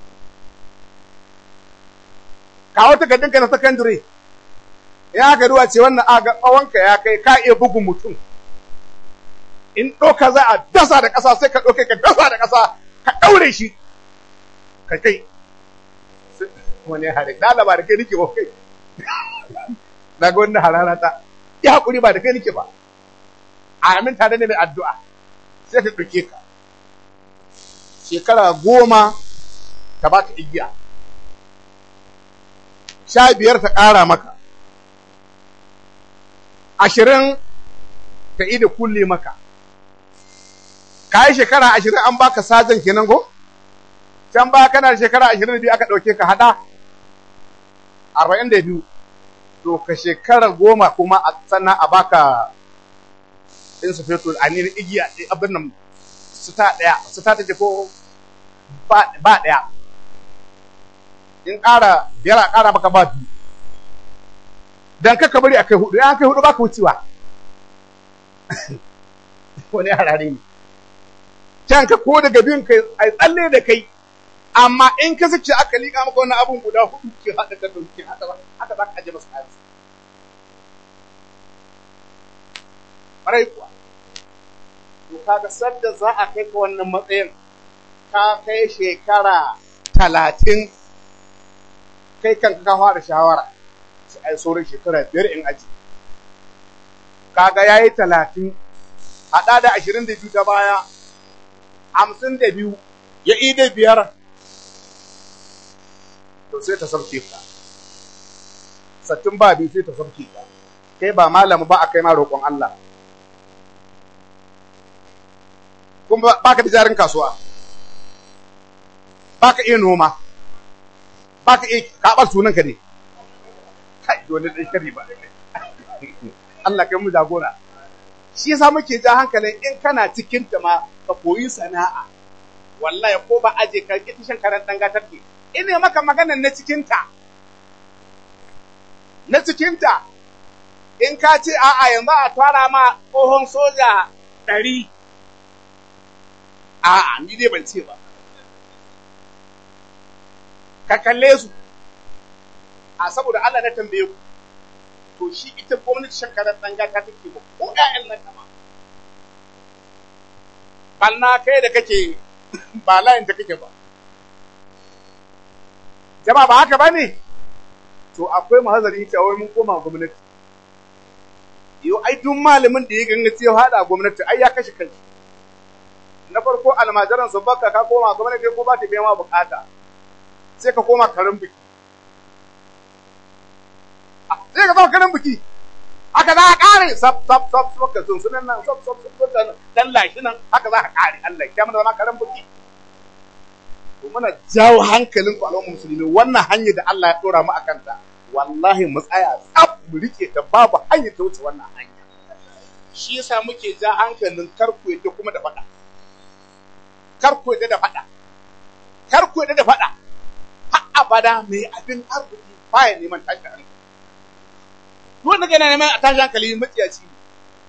kawo takardunka na secondary ya ga ruwa ce wannan aga tsawonka ya kai ka iya bugun mutum in ɗauka za a dasa da ƙasa sai ka ɗauke ka dasa da ƙasa ka ɗaure shi ka kai wani hare ɗalaba da kai nike ba kai na ga wannan harara ta ya haƙuri ba da kai nike ba a amin tare ne mai addu'a sai ta ɗauke ka shekara goma ta baka igiya sha biyar ta ƙara maka ashirin ta ida kulle maka ka yi shekara ashirin an baka sajan kenan ko can ba kana da shekara ashirin da biyu aka ɗauke ka haɗa arba'in da biyu to ka shekara goma kuma a sannan a baka in su fetur a nini igiya abin nan su ta ɗaya su ta take ko ba ɗaya in ƙara biyar a ƙara maka ba biyu dan kaka bari a kai hudu ya kai hudu ba ka wucewa wani harare ne can ka ko daga biyun kai a tsalle da kai amma in ka sake aka liƙa maka wannan abun guda hudu ke haɗa ka dauke haka haka za ka aje masa kayan ƙwarai kuwa to kaga sadda za a kai ka wannan matsayin ka kai shekara talatin kai kanka ka fara shawara sai ai sauran shekara biyar in aji kaga ya yi talatin haɗa da ashirin da biyu ta baya hamsin da biyu ya yi da biyar to sai ta sauke ka sattin ba biyu sai ta sauke ka kai ba malamu ba a kai ma roƙon Allah kuma ba ka da jarin kasuwa ba ka iya noma ba ka iya kaɓar sunanka ne kai wani ɗan shari ba Allah kai mu jagora shi yasa muke ja hankalin in kana cikin ta ma ka koyi sana'a wallahi ko ba aje ka ki shan karan dan gatar ke ina maka magana na cikin ta na cikin ta in ka ce a'a yanzu a tara ma tsohon soja ɗari a'a ni dai ban ce ba ka kalle su a saboda Allah na tambaye ku to shi ita gwamnati shankarar ɗan gata take ba ko ƴaƴan nan kama balna kai da kake ba layin da kake ba jama ba haka ba ne to akwai mahazari cewa mun koma gwamnati yau ai duk malamin da ya ganga cewa hada gwamnati ai ya kashe kai na farko almajiran sun baka ka koma gwamnati ko ba ta biya ma bukata sai ka koma karin biki sai ka zama karin biki haka za a kare sab sab sab sab ka sun sunan nan sab sab sab dan lashi nan haka za a kare Allah ya mana zama karin biki to muna jawo hankalin ku al'ummar musulmi wannan hanyar da Allah ya dora mu akan ta wallahi mu tsaya tsaf mu rike ta babu hanyar ta wuce wannan hanya shi yasa muke ja hankalin karku yadda kuma da faɗa karku yadda da faɗa karku yadda da faɗa har abada mai abin arziki baya neman tashin hankali wanda gana neman a tashin hankali matsiyaci ne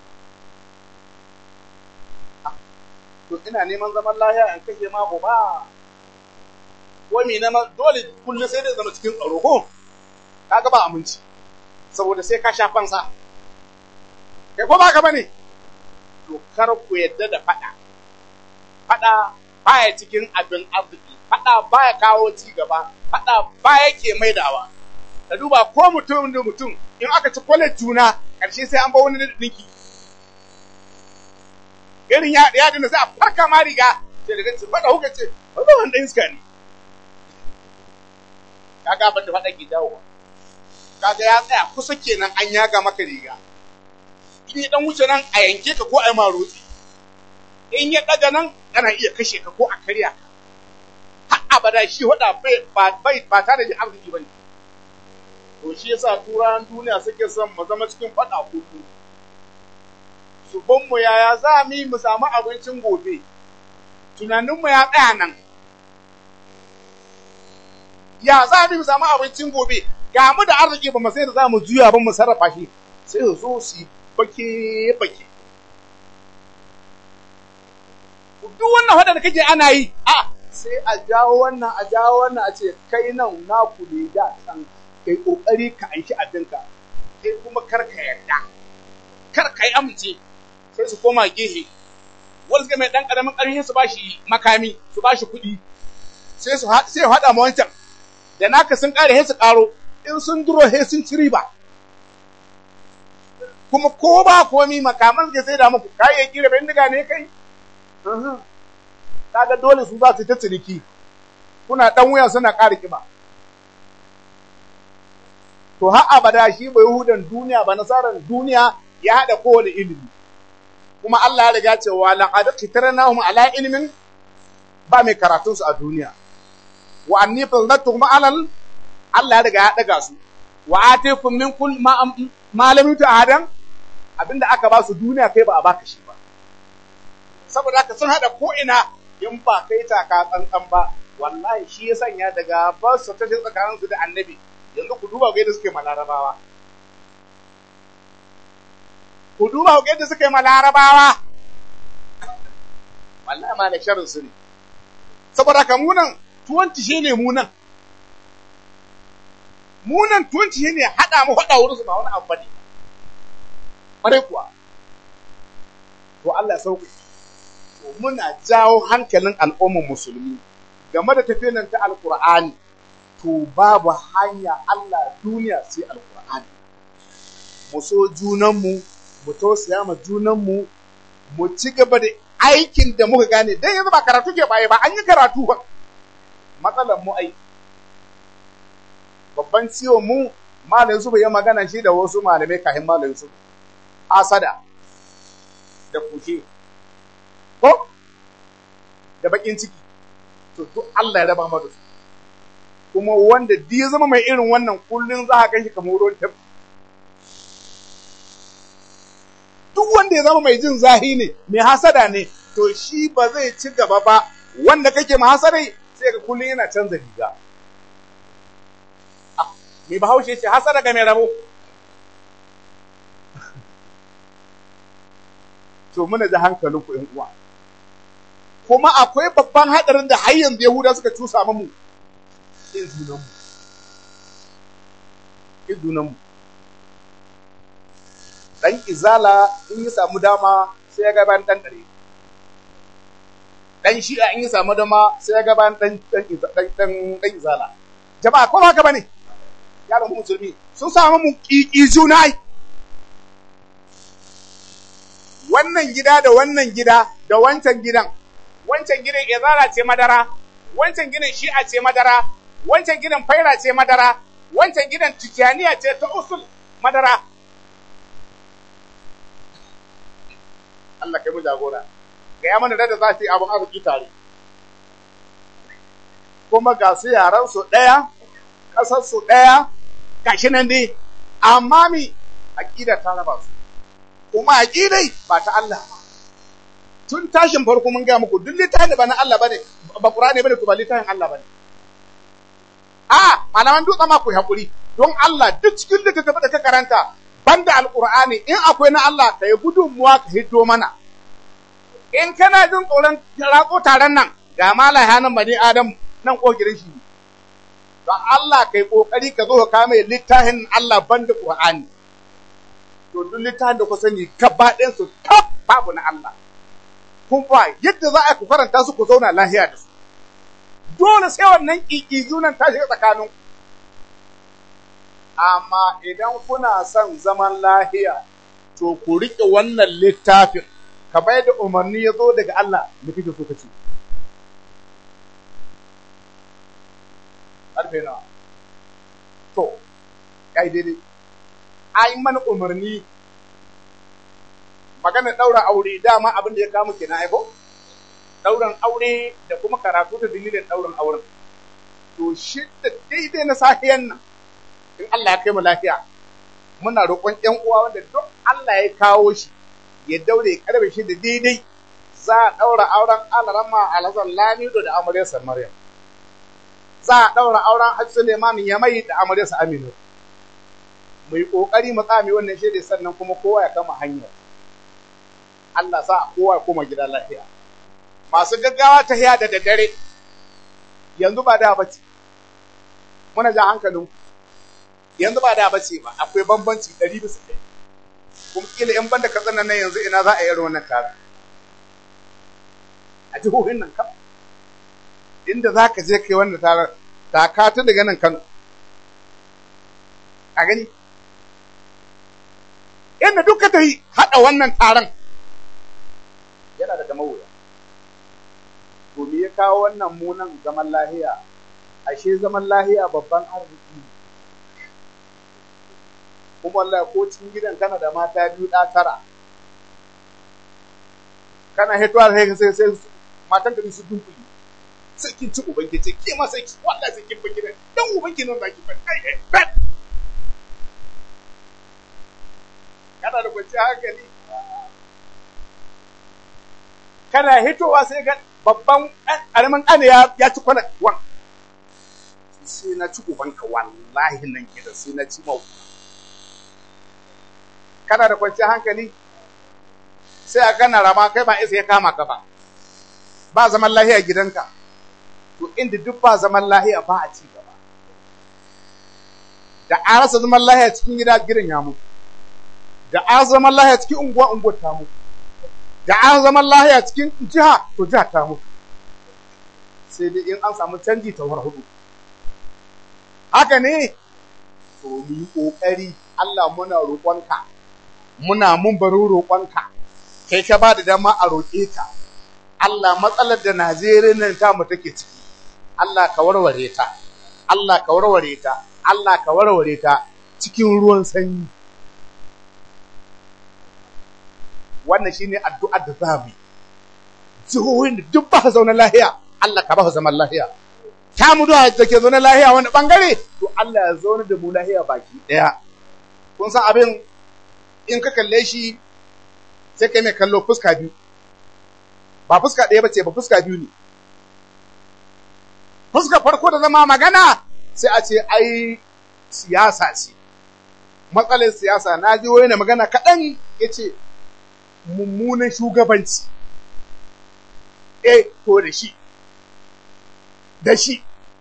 to ina neman zaman lahiya in kashe ma uba ko me na dole kullum sai dai zama cikin tsaro ko kaga ba aminci saboda sai ka sha fansa kai ko ba ka bane to kar ku yadda da fada fada baya cikin abin arziki fada baya kawo ci gaba fada baya ke maidawa ka duba ko mutum da mutum in aka ci kwalar juna karshe sai an ba wani dinki irin ya ya dinda sai a farka ma riga sai daga ce fada huka ce wanda wanda iska ne kaga abin da fada ke dawowa kaga ya tsaya kusa kenan an yaga maka riga in ya dan wuce nan a yanke ka ko a yi ma rotsi in ya daga nan ana iya kashe ka ko a karya ka har abada shi wada ba bai ba tare da arziki bane to shi yasa turawan duniya suke son mu zama cikin fada kudu su ban mu yaya za mu yi mu samu abincin gobe tunaninmu ya tsaya nan ya za mu samu abincin gobe ga mu da arziki ba mu sai da za mu juya ba mu sarrafa shi sai su zo su bake bake duk wannan hada da kake ana yi a sai a jawo wannan a jawo wannan a ce kai nan naku ne da san kai kokari ka aiki abinka kai kuma kar ka yarda kar ka yi amince sai su koma gehe wanda suka mai dan karamin karfi su bashi makami su bashi kuɗi sai su sai ya hada ma wancan da naka sun kare sai su karo in sun duro sai sun ci riba kuma ko ba komi makaman suke sai da muku kayayyaki da bindiga ne kai kaga dole su za su ta ciniki kuna dan wuya suna ƙara kiba to har abada shi bai hudan duniya ba nasaran duniya ya haɗa kowane ilimi kuma Allah ya riga cewa laqad qitarnahum ala ilmin ba mai karatun su a duniya wa anni fadlatuhum alal Allah ya riga ya daga su wa atikum min kull ma ma lam adam abinda aka ba su duniya kai ba a baka shi ba saboda haka sun hada ko ina in ba kai taka tsantsan ba wallahi shi ya sanya daga ba su ta tsakanin su da annabi yanzu ku duba ga yadda suke malarabawa ku duba ga yadda suke malarabawa wallahi ma da sharrin su ne saboda haka munan tuwanci shi ne munan munan tuwanci shi ne haɗa mu haɗa wurin su ba wani abu ne ƙwarai kuwa to Allah ya sauƙi to muna jawo hankalin al'ummar musulmi game da tafiyar nan ta alƙur'ani to babu hanya Allah duniya sai alƙur'ani mu so junanmu mu tausaya ma junanmu mu ci gaba da aikin da muka gane dan yanzu ba karatu ke baye ba an yi karatu ba matsalar mu ai babban ciwon mu malam su bai yi magana shi da wasu malamai kafin malam su asada da kushe ko da bakin ciki to duk Allah ya raba mu da su kuma wanda duk ya zama mai irin wannan kullun za ka shi kamar ruwan tafi duk wanda ya zama mai jin zahi ne mai hasada ne to shi ba zai ci gaba ba wanda kake ma hasadai sai ga kullun yana canza riga mai bahaushe ce hasada ga mai rabo to muna da hankalin ku uwa kuma akwai babban hadarin da har yanzu Yahuda suka cusa mu izunan mu izunan mu dan izala in ya samu dama sai ya ga ban dan dare dan shi'a in ya samu dama sai ya ga ban dan dan dan dan izala jama'a ko haka bane yaron musulmi sun samu mu kiki juna wannan gida da wannan gida da wancan gidan wancan gidan izara ce madara wancan gidan shi'a ce madara wancan gidan faira ce madara wancan gidan tijaniya ce ta usul madara Allah kai mu jagora ga ya mana da za su yi abin arziki tare kuma ga su yaran su ɗaya ƙasar su ɗaya gashi nan dai amma mi aƙida ta raba su kuma aƙidai ba ta Allah ba. Tun tashin farko mun gaya muku duk littafin da ba na Allah bane ba Qur'ani bane to ba littafin Allah bane. A malaman dutse ma ku hakuri don Allah duk cikin littattafai da ka karanta banda alqur'ani in akwai na Allah ka yi gudunmuwa ka hiddo mana. In kana jin tsoron ratso taron nan ga malaha nan bani Adam nan kogirin shi. Don Allah kai kokari ka zo ka kame littafin Allah banda Qur'ani. to duk littafin da ku sani gaba ɗayan su kaf babu na Allah. Kun ba yadda za a ku karanta su ku zauna lahiya da su. Dole sai wannan ƙiƙizu nan ta shiga tsakanin. Amma idan kuna son zaman lahiya, to ku riƙe wannan littafin, ka bai da umarni ya zo daga Allah da kike so ka ce. Ƙarfe nawa. To, kai daidai. an mana umarni maganar ɗaura aure dama abin da ya kama ke na aiko ɗauran aure da kuma karatu da dalilin ɗauran auren to shi da daidai na safiyan nan in Allah ya kai mu lafiya muna roƙon ƴan uwa wanda duk Allah ya kawo shi ya daure karbe shi da daidai za a ɗaura auren alarama alhassan lamido da amaryarsa maryam za a ɗaura auren hajji suleiman ya mai da amaryarsa aminu mai ƙoƙari mu tsami wannan shaidai sannan kuma kowa ya kama hanyar Allah sa kowa ya koma gida lafiya masu gaggawa ta hiya da daddare yanzu ba da bace muna ja hankalin yanzu ba da bace ba akwai bambanci ɗari bisa ɗari kuma kila in banda ka nan yanzu ina za a yi wannan tare a jihohin nan kam inda za ka je kai wannan tare ta ka ta daga nan Kano a gani inda duka ta yi haɗa wannan taron yana da mawuya to me ya kawo wannan munan zaman lahiya ashe zaman lahiya babban arziki kuma wallahi ko cikin gidan kana da mata biyu da tara kana hitowa sai sai sai matan ka su dunkuli sai kin ci ubanki ce ke ma sai ki wallahi sai kin baki dan ubanki nan zaki fa kai kai kana da kwanciyar hankali kana hitowa sai ga babban ƙaramin ƙane ya ci kwana wan sai na ci ubanka wallahi nan gida sai na ci mau kana da kwanciyar hankali sai a kana rama kai ba isa ya kama ka ba ba zaman lahiya gidanka to inda duk ba zaman lahiya ba a ci gaba da an rasa zaman lahiya cikin gida gidan ya mutu da an zaman lahiya cikin unguwa unguwa ta mutu da an zaman lahiya cikin jiha to jiha ta mutu sai dai in an samu canji ta war hudu haka ne to mu yi kokari Allah muna roƙonka muna mun baro roƙonka kai ka ba da dama a roƙe ka Allah matsalar da Najeriya nan ta mu take ciki Allah ka warware ta Allah ka warware ta Allah ka warware ta cikin ruwan sanyi wannan shine addu'ar da za mu jihohin da duk ba zaune lahiya Allah ka ba zaman lahiya ta mu da ke zaune lahiya wani bangare to Allah ya zaune da mu lahiya baki daya kun san abin in ka kalle shi sai kai mai kallo fuska biyu ba fuska ɗaya ba ce ba fuska biyu ne fuska farko da zama magana sai a ce ai siyasa ce matsalar siyasa na ji wani magana kaɗan ya ce mummunan shugabanci eh to da shi da shi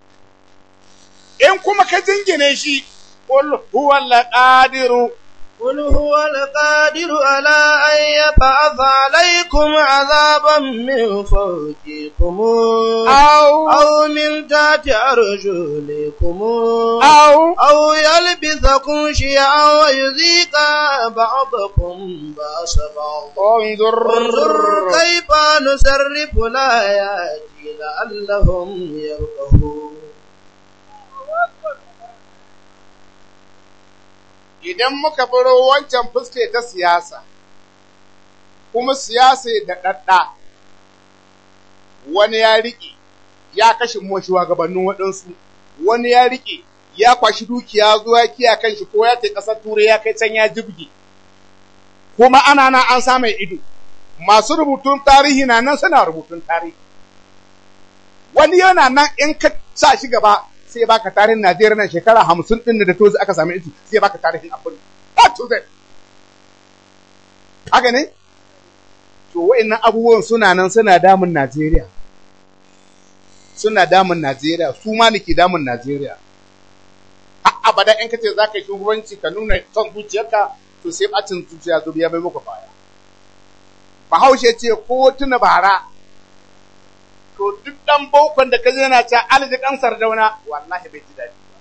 in kuma ka jingine shi qul huwa al-qadiru قل هو القادر على أن يبعث عليكم عذابا من فوقكم أو أو من تحت أرجلكم أو أو يلبسكم شيعا ويذيق بعضكم بأس بعض انظر انظر كيف نصرف الآيات لعلهم يفقهون idan muka baro wancan fuske ta siyasa, kuma siyasa da ɗaɗɗa, wani ya riƙe ya kashe mashi gabanin waɗansu, wani ya riƙe ya kwashi dukiya zuwa kiya kan shi ko ya ta ƙasar turai ya kai can ya jibge, kuma ana nan an sa mai ido, masu rubutun tarihi na nan suna rubutun tarihi. Wani yana nan in ka sa shi gaba sai ya baka tarihin Najeriya nan shekara hamsin ɗin da tozi aka sami iti sai ya baka tarihin abin A to Z. Haka ne? To wa'innan abubuwan suna nan suna damun Najeriya. Suna damun Najeriya, su ma ne ke damun Najeriya. Har abada in ka ce za ka yi shugabanci ka nuna son zuciyarka to sai bacin zuciya zo ya bai maka baya. Bahaushe ce ko tuna bara to duk ɗan bokon da ka je yana ta alji kan sardauna wallahi bai ji daɗi ba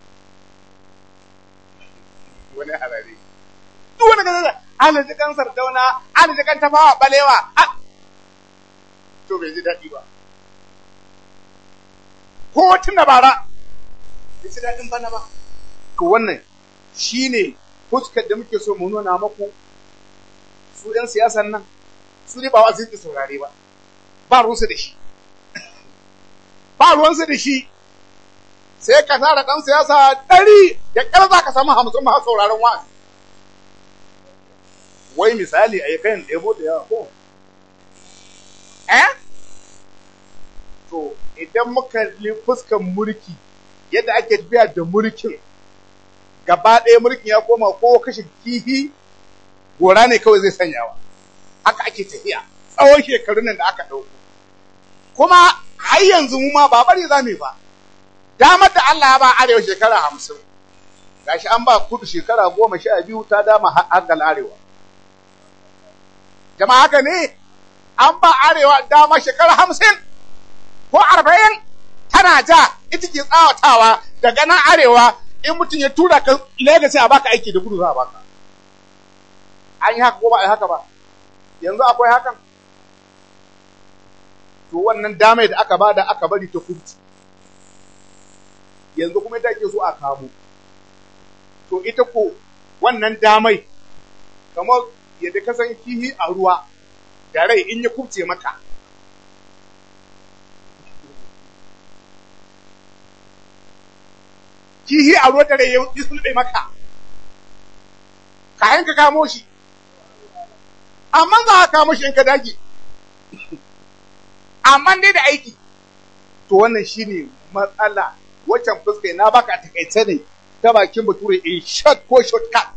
wani harare duk wani kaza alji kan sardauna alji kan tafawa balewa to bai ji daɗi ba ko tuna bara bai ji daɗin bana ba to wannan shine fuskar da muke so mu nuna maku su ɗan siyasan nan su ne ba wa zai saurare ba ba ruwansu da shi ba ruwansu da shi sai ka tara ɗan siyasa ɗari da ƙyar za ka samu hamsin ma sauraron wa'azi wai misali a yi kayan ɗebo da yawa ko eh to idan muka li fuskan mulki yadda ake tafiya da mulkin gaba ɗaya mulkin ya koma ko kashe kihi gora ne kawai zai sanyawa haka ake tafiya tsawon shekarun nan da aka ɗauko kuma har yanzu mu ma ba bari za mu ba damar da Allah ya ba arewa shekara hamsin gashi an ba kudu shekara goma sha biyu ta dama hangal arewa jama'a haka ne an ba arewa dama shekara hamsin ko arba'in tana ja ita ke tsawatawa daga nan arewa in mutum ya tura ka Legas a baka aiki da gudu za a baka an yi haka ko ba a yi haka ba yanzu akwai hakan to wannan damai da aka bada aka bari ta kurci yanzu kuma ita ke so a kamo to ita ko wannan damai kamar yadda ka san kihi a ruwa da rai in ya kubce maka kihi a ruwa da rai ya sulɓe maka kayan ka kamo shi amma za ka kamo shi in ka dage amma dai da aiki to wannan shine matsala waccan fuska na baka a takaice ne ta bakin bature in short ko shortcut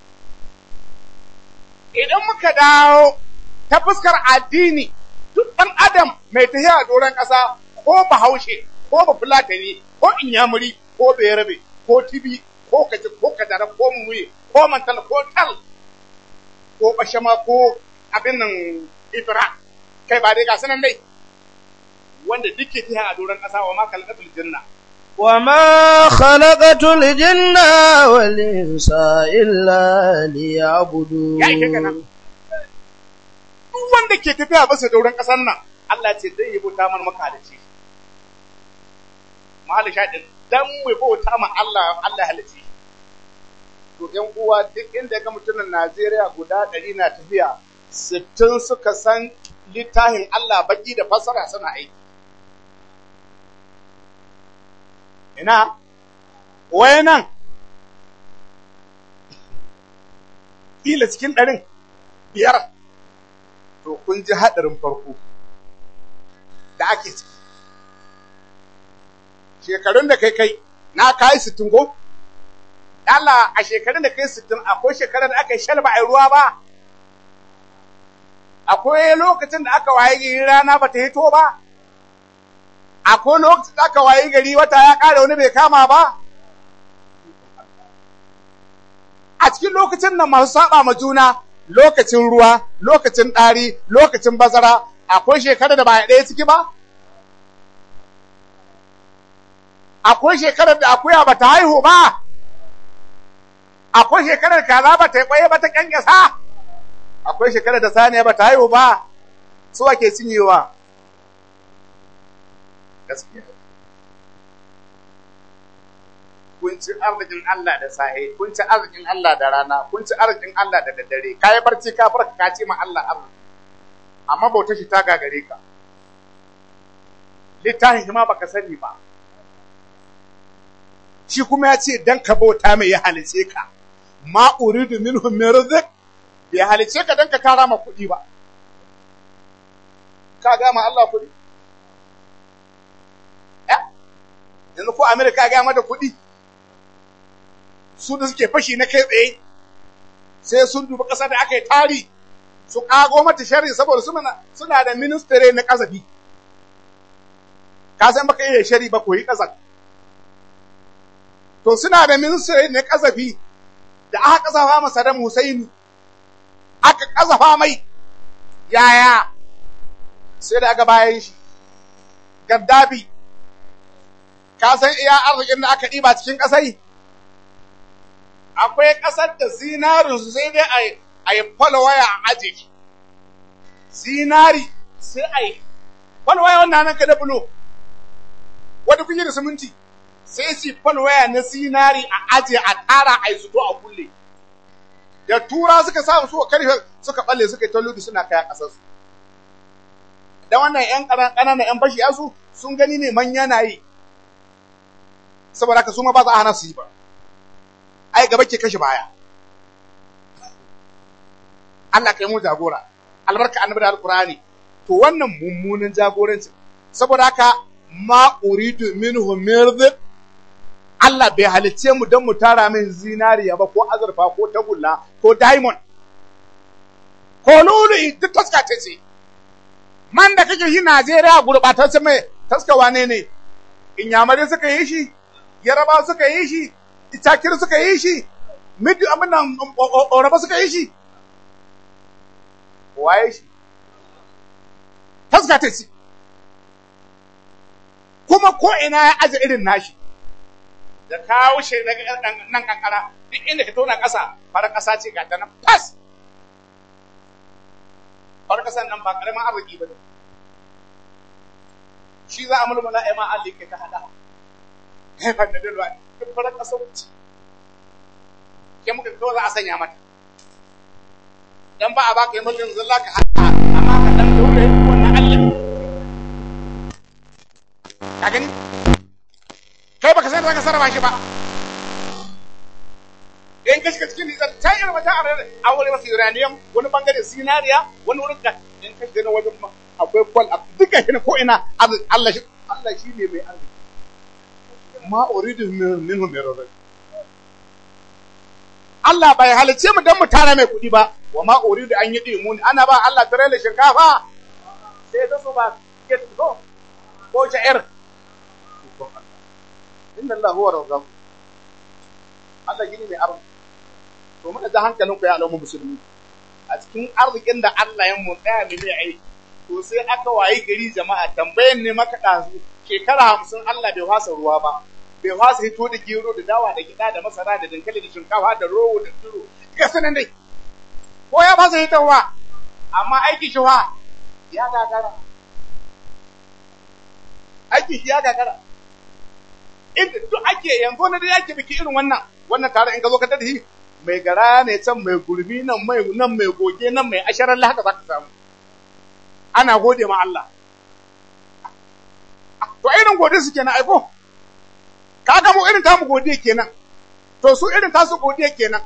idan muka dawo ta fuskar addini duk ɗan adam mai tafiya a doron ƙasa ko bahaushe ko bafulatani ko inyamuri ko bayarabe ko tibi ko kaji ko kadara ko mumuye ko mantal ko tal ko bashama ko abin nan ibra kai ba dai ga sanan dai wanda duk ke tafiya a doron ƙasa wa ma kalqatul janna وما خلقت الجن والإنس إلا ليعبدون ya ike kana duk wanda ke tafiya bisa doron ƙasar nan Allah ce dai ya bauta mana maka da shi mahal shaɗin dan mu bauta ma Allah Allah halice to ƴan uwa duk inda ga mutumin Najeriya guda ɗari na tafiya sittin suka san littafin Allah baki da fassara suna aiki ina waye nan kila cikin ɗarin biyar to kun ji haɗarin farko da ake ciki shekarun da kai kai na kayi sittin ko Allah a shekarun da kai sittin akwai shekarar da aka yi shalba a ruwa ba akwai lokacin da aka waye gari rana ba ta hito ba akwai lokacin da aka waye gari wata ya ƙara wani bai kama ba a cikin lokacin nan masu saba ma juna lokacin ruwa lokacin ɗari lokacin bazara akwai shekara da ba ɗaya ciki ba akwai shekarar da akuya ba ta haihu ba akwai shekarar kaza ba ta yi ƙwaye ba ta ƙyanƙyasa akwai shekarar da saniya ba ta haihu ba su ake cinyewa gaskiya kun ci arzikin Allah da sahe kun ci arzikin Allah da rana kun ci arzikin Allah da daddare ka yi barci ka farka ka ce ma Allah arziki amma bauta shi ta gagare ka littafin shi ma baka sani ba shi kuma ya ce dan ka bauta mai ya halice ka ma uridu minhum min rizq bai halice ka dan ka tara ma kuɗi ba ka ga ma Allah kuɗi eh yanzu ko Amerika ga mata kuɗi su da suke fashi na kai tsaye sai sun duba ƙasa da aka yi tari su ƙago mata sharri saboda suna suna da ministare na ƙazafi ka san baka iya shari ba koyi ƙazaf to suna da ministare na ƙazafi da aka ƙazafa masa Saddam Hussein aka ƙazafa mai yaya sai da aka bayan shi Gaddafi ka san iya arzikin da aka ɗiba cikin ƙasai akwai ƙasar da zinarinsu sai dai a yi falwaya a aji zinari sai a yi falwaya wannan nan ka da bulo wadda kuke da siminti sai su falwaya na zinari a aji a tara a yi zuto a kulle da tura suka samu suka karfe suka balle suka yi talludu suna kaya ƙasarsu da wannan ‘yan ƙananan ‘yan bashi yasu sun gani ne manya na yi saboda haka su ma ba za a hana su yi ba ai gaba ke kashe baya Allah kai mu jagora albarka annabi da alqur'ani to wannan mummunan jagoranci saboda haka ma uridu minhu mirzik Allah bai halicce mu don mu tara min zinariya ba ko azurfa ko tagulla ko diamond ko lulu duk taska ce ce man da kake yi Najeriya gurɓatacce mai taska wane ne inyamare suka yi shi yaraba suka yi shi itakir suka yi shi midi abin nan oraba suka yi shi waye shi taska ce kuma ko ina ya aje irin nashi da kawo shi daga nan kankara duk inda ka tona ƙasa fara ƙasa ce ga ta nan fas fara ƙasan nan ba ƙaramin arziki ba ne shi za a mulmula ya ma Allah ke ta hada kai fa da dalwa duk fara ƙasa wuce ke muka kawo za a sanya mata dan ba a baka yi mulkin zalla ka hada amma ka dan dole wannan Allah ka gani kai baka san da zaka sarrafa shi ba in ka shiga cikin nizar ta yi wata a wani masu uranium wani bangare zinariya wani wurin ka in ka shiga wajen ma akwai kwal a duka shi ko ina Allah shi Allah shi ne mai arziki ma uridu minhum min rizq Allah bai halice mu dan mu tara mai kuɗi ba wa ma uridu an yi dimuni ana ba Allah tare da shinkafa sai ta so ba get ko ko sha'ir inna Allah huwa razzaq Allah gini mai arziki to muka ga hankalinku ya alamu musulmi a cikin arzikin da Allah ya mu tsaya ne mai aiki to sai aka wayi gari jama'a tambayan ne maka ɗazu shekara hamsin Allah bai fasa ruwa ba bai fasa hito da gero da dawa da gida da masara da dankali da shinkafa da rowo da turo ga sanan dai ko ya fasa hitowa amma aiki shi wa ya gagara aiki shi ya gagara inda duk ake yanzu na da yake biki irin wannan wannan tare in ka zo ka tada mai gara ne can mai gurmi nan mai nan mai goge nan mai asharar haka za ka samu ana gode ma Allah to irin gode su kenan aiko ka ga mu irin tamu gode kenan to su irin tasu gode kenan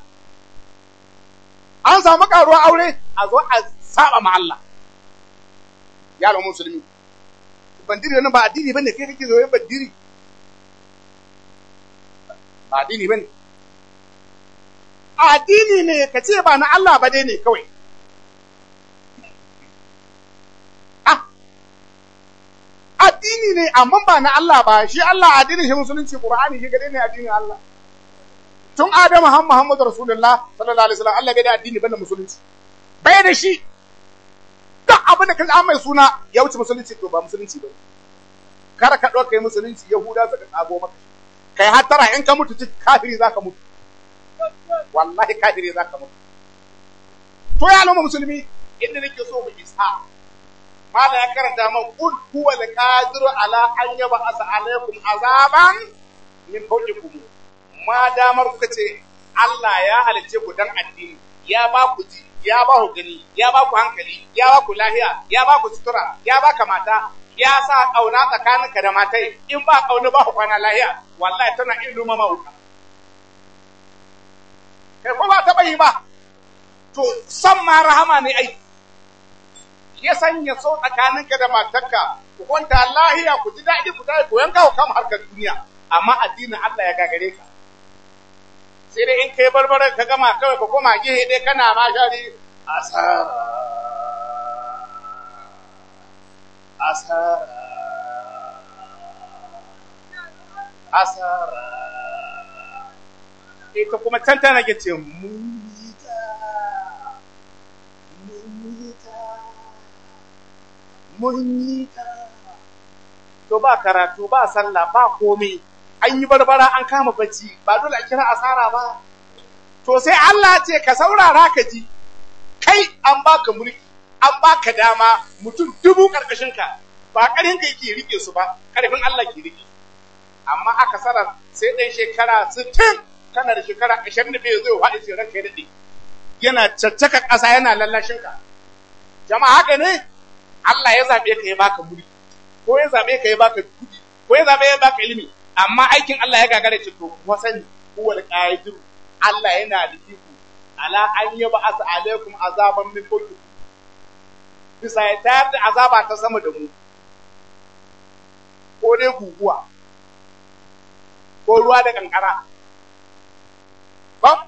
an samu karuwa aure a zo a saba ma Allah yaro musulmi bandiri nan ba addini bane kai kake zo yin bandiri ba addini bane addini ne ka ce ba na Allah ba dai ne kawai ah addini ne amma ba na Allah ba shi Allah addinin shi musulunci Qur'ani shi gade ne addinin Allah tun Adamu har Muhammadu Rasulullah sallallahu alaihi wasallam Allah bai da addini bane musulunci bai da shi duk abin da kaji an mai suna ya wuce musulunci to ba musulunci ba kar ka ɗauka yi musulunci Yahuda suka tsago maka kai hattara in ka mutu kafiri za ka mutu wallahi kafiri za ka mutu to ya al'umma musulmi inda nake so mu isa mala ya karanta man qul huwa al-qadiru ala an yab'asa alaykum azaban min fawqikum ma damar kuka ce Allah ya halice ku dan addini ya ba ku ji ya ba ku gani ya ba ku hankali ya ba ku lahiya ya ba ku sutura ya ba ka mata ya sa kauna tsakaninka da matai in ba kauna ba ku kwana lahiya wallahi tana iluma mauka kai ko ba taɓa yi ba to san ma rahama ne ai ya sanya so tsakaninka da matarka ku kwanta lahiya ku ji daɗi ku tayi ku yanka ku kama harkar duniya amma addinin Allah ya gagare ka sai dai in kai barbarar ka gama kawai ka koma gehe dai kana ma shari asara asara asara ita kuma can tana ke ce mun yi ta mun yi ta mun yi ta to ba karatu ba sallah ba komai an yi barbara an kama bacci ba dole a kira asara ba to sai Allah ce ka saurara ka ji kai an baka mulki an baka dama mutum dubu karkashin ka ba karhin ka yake rike su ba karfin Allah ke rike amma aka sanar sai ɗan shekara 60 kana da shekara 25 zai faɗi sai ranka ya daɗe yana caccaka ƙasa yana lallashin ka jama'a haka ne Allah ya zaɓe ka ya baka mulki ko ya zaɓe ka ya baka kuɗi ko ya zaɓe ya baka ilimi amma aikin Allah ya gagara ce to kuma sani huwal qadir Allah yana da iko ala an yi ba asa alaikum azaban min fawqikum bisa ya tayar da azaba ta sama da mu ko dai guguwa ko ruwa da kankara ba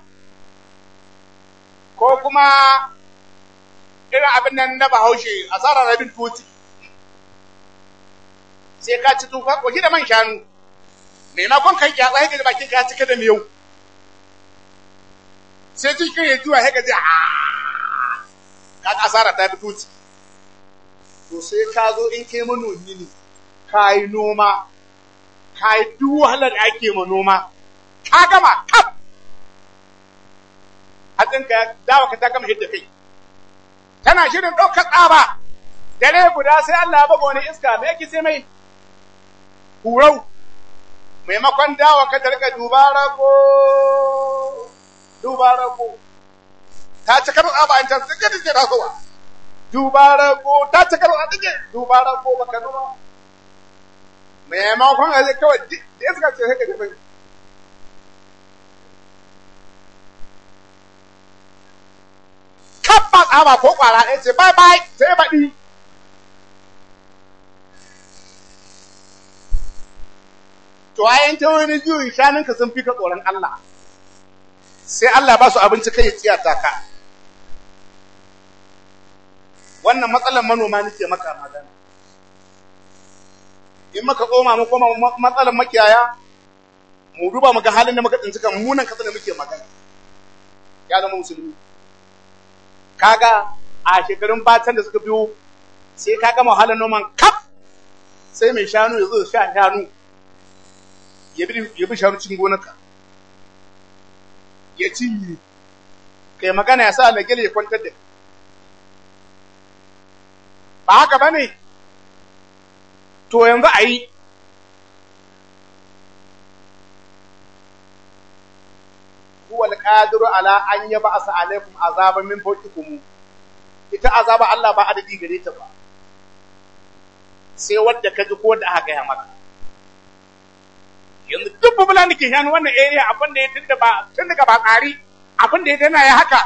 ko kuma irin abin nan na bahaushe asarar rabin tuti sai ka ci tufa ko da man shanu maimakon kai kyatsa ya gaji bakin ka cika da miyau sai cikin ya juwa ya gaji a ka asara ta fi tuti to sai ka zo in kai manomi ne ka yi noma ka yi duk wahalar da ake ma noma ka gama kaf hatsinka ya dawa ka ta gama hidda kai tana shirin ɗaukar tsaba dare guda sai Allah ya buga wani iska me yake sai mai hurau maimakon dawa ka tarka dubara ko dubara ko ta ci karo tsaba an can sai ka dinga tasowa dubara ko ta ci karo a dige dubara ko baka nuna maimakon a zai kawai da iska ce sai ka tafi kabba tsaba ko kwara ɗaya ce bye bye sai baɗi to ayan ta wani juyin shanunka sun fi ka tsoron Allah sai Allah ba su abinci kai ya tsiyata ka wannan matsalar manoma nake maka magana in maka koma mu koma matsalar makiyaya mu duba mu ga halin da muka tsinci kan munan kasa da muke magana ya zama musulmi kaga a shekarun batan da suka biyo sai ka gama wahalar noman kaf sai mai shanu ya zo sha shanu ya bi shanu cikin gonarka ya cinye kai magana ya sa lagel ya kwantar da ba haka ba ne to yanzu a yi huwa alqadiru ala an yab'asa alaikum azaban min fawqikum ita azaba Allah ba adadi gare ta ba sai wanda ka ji ko da aka gaya maka yanzu duk bubulan da ke shanu wannan area abin da ya tunda ba tun daga ba tsari abin da ya tana ya haka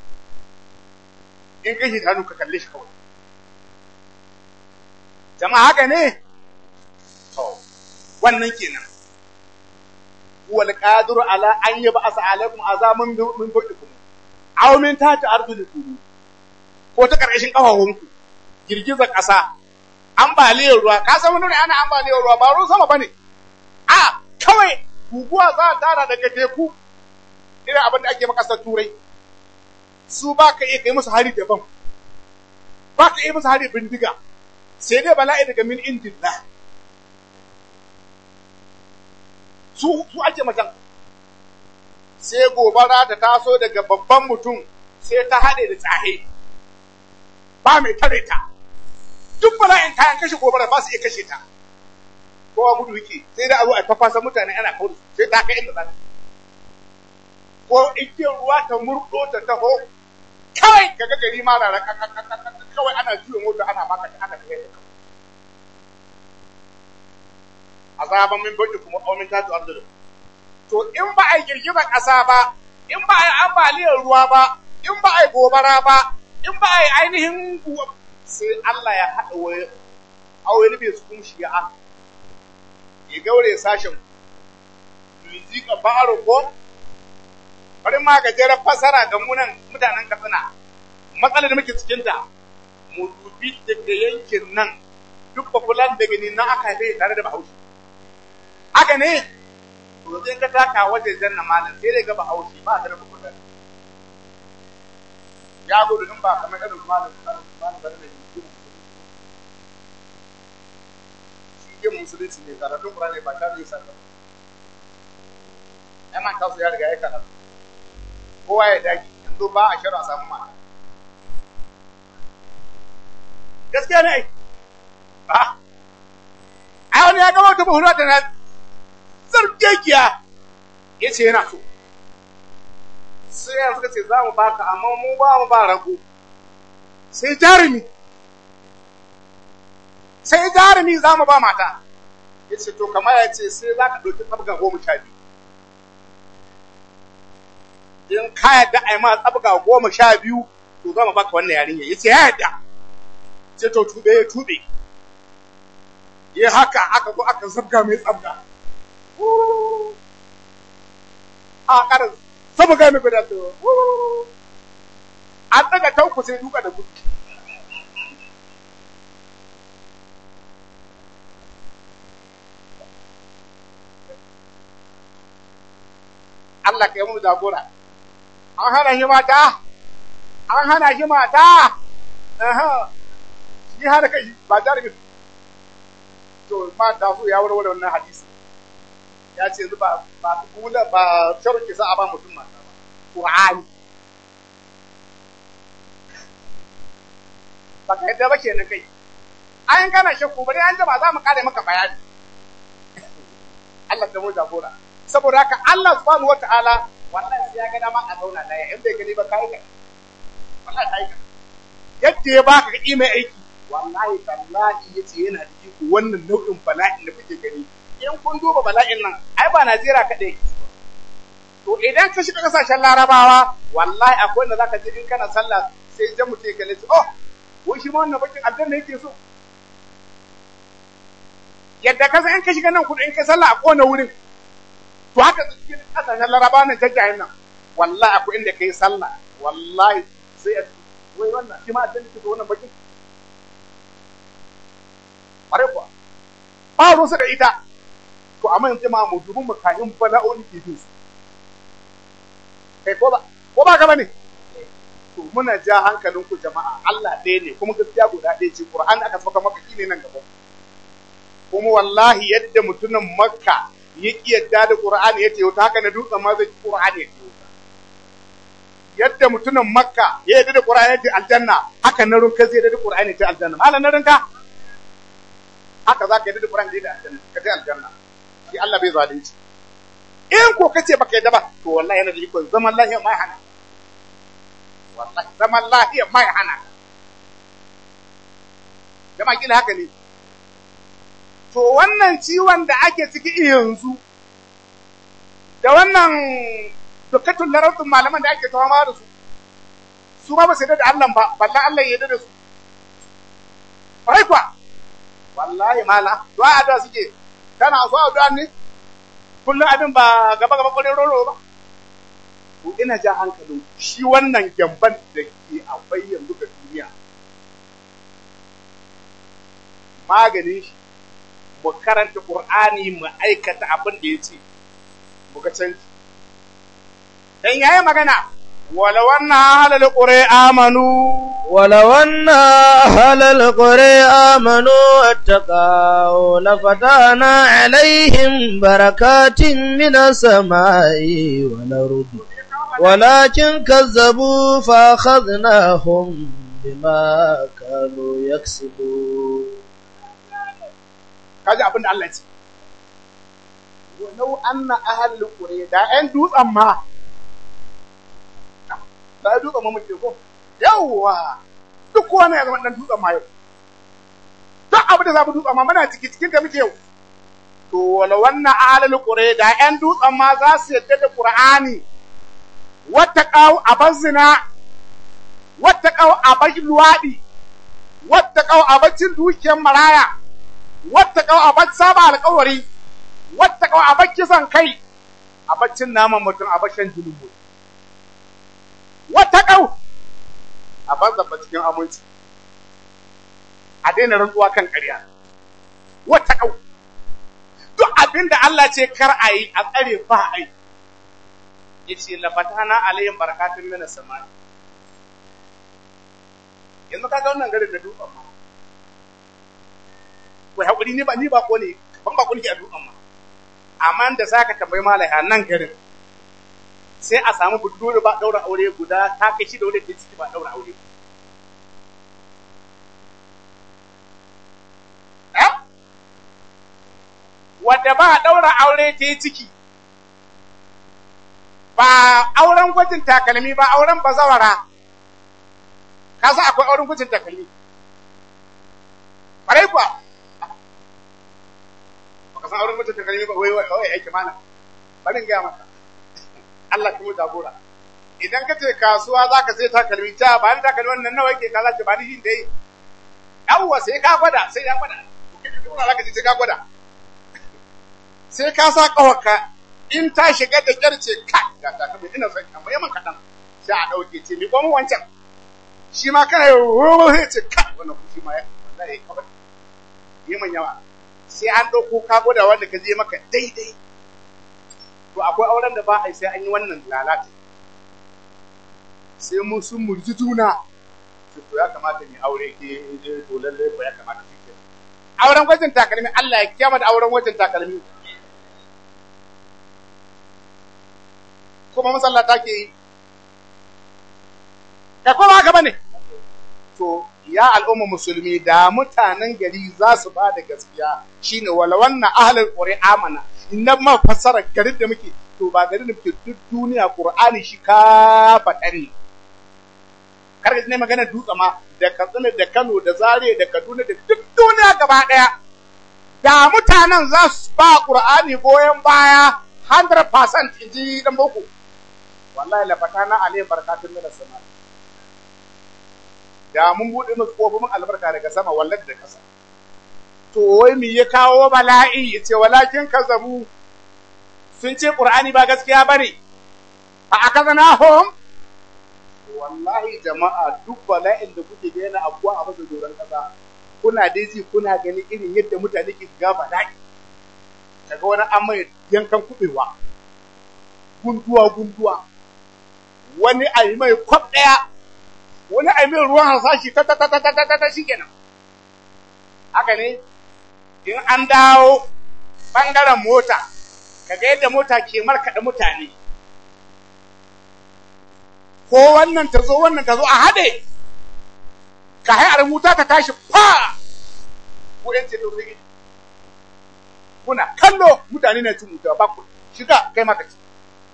in kashi shanu ka kalle shi kawai jama'a haka ne to wannan kenan huwa alqadiru ala an yab'asa alaikum azaban min fawqikum aw min tahti arjulikum ko ta karkashin kafafunku girgizar ƙasa ambaliyar ruwa ka san wani ana ambaliyar ruwa ba ruwan sama bane a kawai guguwa za ta tara daga teku irin abin da ake makasar turai su ba ka iya kai musu hari daban ba ka iya musu hari bindiga sai dai bala'i daga min indillah su su ake macen sai gobara ta taso daga babban mutum sai ta haɗe da tsahe ba mai tare ta duk bala'in kayan kashe gobara ba su iya kashe ta kowa gudu yake sai da abu a fafasa mutane ana kawo sai ta kai inda za ta ko igiyar ruwa ta murɗo ta taho kawai kaga gari ma na kawai ana juya mota ana baka ana kai da azaban min baki kuma aumin tatu arzikin to in ba a yi girgizar ƙasa ba in ba a yi ambaliyar ruwa ba in ba a yi gobara ba in ba a yi ainihin sai Allah ya haɗa wani aure bai su kuma shi'a ya gaure sashen yuzi ka baro ko bari ma gajeren fasara ga munan mutanen katsina matsalar da muke cikinta mu dubi daga yankin nan duk bafulan daga ni nan aka haife tare da bahaushe haka ne to zai ka taka wajen janna malam sai dai ga bahaushe ba da rabu kudan ya gudu in ba kamar irin malam malam da ne shi ke musulunci ne karatun qur'ani ba ta yi sallah ai man kasu ya riga ya karatu kowa ya dage yanzu ba a shirin a samu mata gaskiya ne ba ai wani ya gama ta buhura da na zargegiya ya ce yana so sai yanzu ka ce za mu baka amma mu ba mu ba rago sai jarumi sai jarumi za mu ba mata ya ce to kamar ya ce sai za ka ɗauki tsabga goma sha biyu in ka yadda a yi ma tsabga goma sha biyu to zama baka wannan yarinya ya ce ya yadda ce to tube ya tube ya haka aka zo aka zabga mai tsabga a karin sabu ga mai guda to an daga tanku sai duka da gudu Allah ka yi mu jagora an hana shi mata an hana shi mata shi hana kai ba jarumi to ma da su ya warware wannan hadisi ya ce yanzu ba ba kula ba sharuki za a ba mutum mata ba qur'ani ba ka yadda ba kenan kai an kana shakku bari an jama za mu kare maka bayani Allah ta mu jagora saboda haka Allah subhanahu wataala wallahi sai ya ga dama a zauna daya in bai gani ba kai ka wallahi kai ka yadda ya baka ka mai aiki wallahi tallahi yace yana da iko wannan nau'in bala'in da kuke gani in kun duba bala'in nan ai ba Najeriya kadai to idan ka shiga kasashen Larabawa wallahi akwai wanda zaka je in kana sallah sai jan mutum ya kalle oh wai shi ma wannan bakin aljanna yake so yadda ka san in ka shiga nan kudu in ka sallah a kona wurin to haka cikin kasashen Larabawa nan jajjayen nan wallahi akwai inda kai sallah wallahi sai wai wannan shi ma aljanna yake so wannan bakin ƙwarai kuwa ba ruwansa da ita to amma yanzu ma mu dubin makayin bala'o'i ke bin su kai ko ba ko ba ka bane to muna ja hankalin ku jama'a Allah ɗaya ne kuma gaskiya guda ɗaya ce Qur'an aka saka maka ne nan gaba kuma wallahi yadda mutumin Makka ya ki yadda da Qur'ani ya ce haka na dutsen ma zai Qur'ani ya ce yadda mutumin Makka ya yadda da Qur'ani ya ce aljanna haka na runka zai yadda da Qur'ani ya ce aljanna malam na runka haka za ka yadda da Qur'ani da aljanna ka je aljanna shi Allah bai zalunci in ko kace baka yadda ba to wallahi yana da iko zaman lafiya mai hana wallahi zaman lafiya mai hana jama'a kila haka ne to wannan ciwon da ake ciki yanzu da wannan dukkan larabtun malaman da ake tawa da su su ma ba su da Allah ba ballan Allah ya yarda da su ai kwa wallahi mala du'a addu'a suke kana so addu'a ne kullum abin ba gaba gaba kwarin roro ba to ina ja hankalin shi wannan gyamban da ke akwai yanzu ga duniya maganin shi mu karanta qur'ani mu aikata abin da ya ce mu ga canji dan yayi magana ولو أن أهل القرى آمنوا ولو أن أهل القرى آمنوا واتقوا لفتحنا عليهم بركات من السماء والأرض ولكن كذبوا فأخذناهم بما كانوا يكسبون kaji abin da Allah ce walau anna ahlul qura da ƴan dutsen ma da dutsen ma muke ko yawwa duk kowa ne ya zama dan dutsen ma yau duk abin da za mu dutsen ma muna ciki cikin da muke yau to wala wannan ahlul qura da ƴan dutsen ma za su yadda da qur'ani wattaqau abazina wattaqau abash luwadi wattaqau abacin dukiyar maraya wattaqau abash saba alƙawari wattaqau abash kisan kai abacin naman mutum abashan julubu wattaqau abash zaba cikin aminci a daina rantsuwa kan ƙarya wattaqau duk abin da Allah ce kar a yi a tsare ba a yi yace la fatana alayhim barakatun minas samai yanzu kaga wannan garin da dutsen ma wai hakuri ni ba ni ba ko ne ban ba ko nake a dutsen ma amma da zaka tambayi malai a nan garin sai a samu budurwa ba daura aure guda ta kai shi da wanda ke ciki ba daura aure eh wadda ba daura aure ta yi ciki ba auren gwajin takalmi ba auren bazawara ka sa akwai auren gwajin takalmi ƙwarai kuwa ba ka san auren gwajin takalmi ba wai wai wai aiki mana bari in gaya maka Allah kuma jagora idan ka ce kasuwa za ka sai takalmi ta ba ni takalmi wannan nawa yake kaza ce ba ni shi dai yawwa sai ka gwada sai ya gwada kuma za ka ce sai ka gwada sai ka sa kawarka in ta shiga da kyar ce ka ga takalmi ina son kan bayan kaɗan sai a ɗauke ce mi komo wancan shi ma kana yi ruwa sai ce ka wannan kushi ma ya wallahi kawai yi man yawa sai an ɗauko ka gwada wanda ka je maka daidai to akwai auren da ba a yi sai an yi wannan lalata sai mun sun murji juna to ya kamata ni aure ke to lalle ko ya kamata shi ke auren gwajin takalmi Allah ya kiyama da auren gwajin takalmi kuma masallata ke yi da kuma haka bane to ya al'umma musulmi da mutanen gari za su ba da gaskiya shine wala wannan ahlul qur'ani amana inna ma fassara garin da muke to ba garin da muke duk duniya qur'ani shi ka fadari kar ne magana dutse ma da Katsina da Kano da Zaria da Kaduna da duk duniya gaba daya da mutanen za su ba qur'ani goyen baya 100% inji dan boko wallahi la fatana alayhi barakatun min as-sama da mun bude musu kofofin albarka daga sama wallahi da kasa to wai me ya kawo bala'i yace walakin kazabu sun ce qur'ani ba gaskiya bane fa akazanahum wallahi jama'a duk bala'in da kuke ga yana abuwa a masa doron kasa kuna dai ji kuna gani irin yadda mutane ke ga bala'i kaga wani an mai yankan kubewa gunduwa gunduwa wani a yi mai kwab ɗaya wani a yi mai ruwan harsashi ta ta ta ta ta ta ta shi kenan haka ne in an dawo ɓangaren mota kaga yadda mota ke markaɗa mutane ko wannan ta zo wannan ta zo a haɗe ka hayar wuta ta tashi fa ko yan ce domin kuna kallo mutane na cin wuta ba ku shiga kai maka ci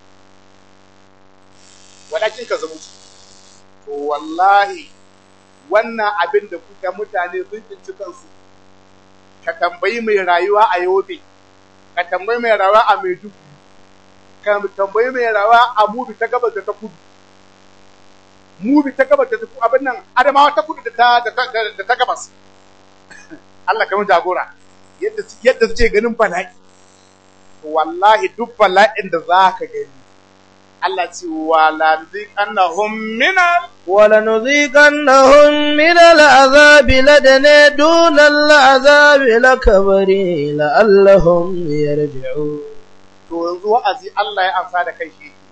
walakin ka zama to wallahi wannan abin da kuka mutane sun cinci kansu ka tambayi mai rayuwa a yobe ka tambayi mai rayuwa a maiduguri ka tambayi mai rayuwa a mubi ta gabas da ta kudu mubi ta gabas da ta kudu abin nan adamawa ta kudu da ta da ta gabas Allah kamar jagora yadda yadda suke ganin bala'i wallahi duk bala'in da za ka gani Allah ce wala nuziqannahum minal ولنذيقنهم من العذاب لدنا دون العذاب الأكبر لعلهم يرجعون to yanzu wa'azi Allah ya amsa da kai shi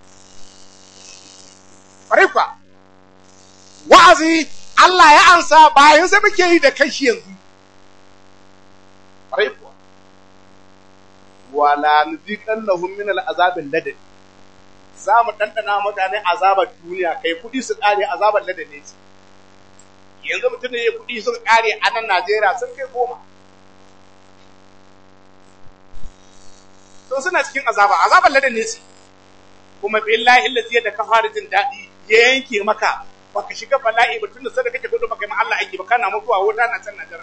Farifa wa'azi Allah ya amsa bayan sai muke yi da kai shi yanzu Farifa wala nuziqannahum min al'azabil ladani za mu ɗanɗana mutane azabar duniya kai kuɗi su ƙare azabar ladane ce yanzu mutum ne ya kuɗi sun ƙare a nan Najeriya sun kai goma to suna cikin azaba azabar ladane ce kuma billahi allazi da ka fara jin daɗi ya yanke maka baka shiga bala'i ba tun da sai da kake gudu baka yi ma Allah aiki ba kana mutuwa wuta na can Najeriya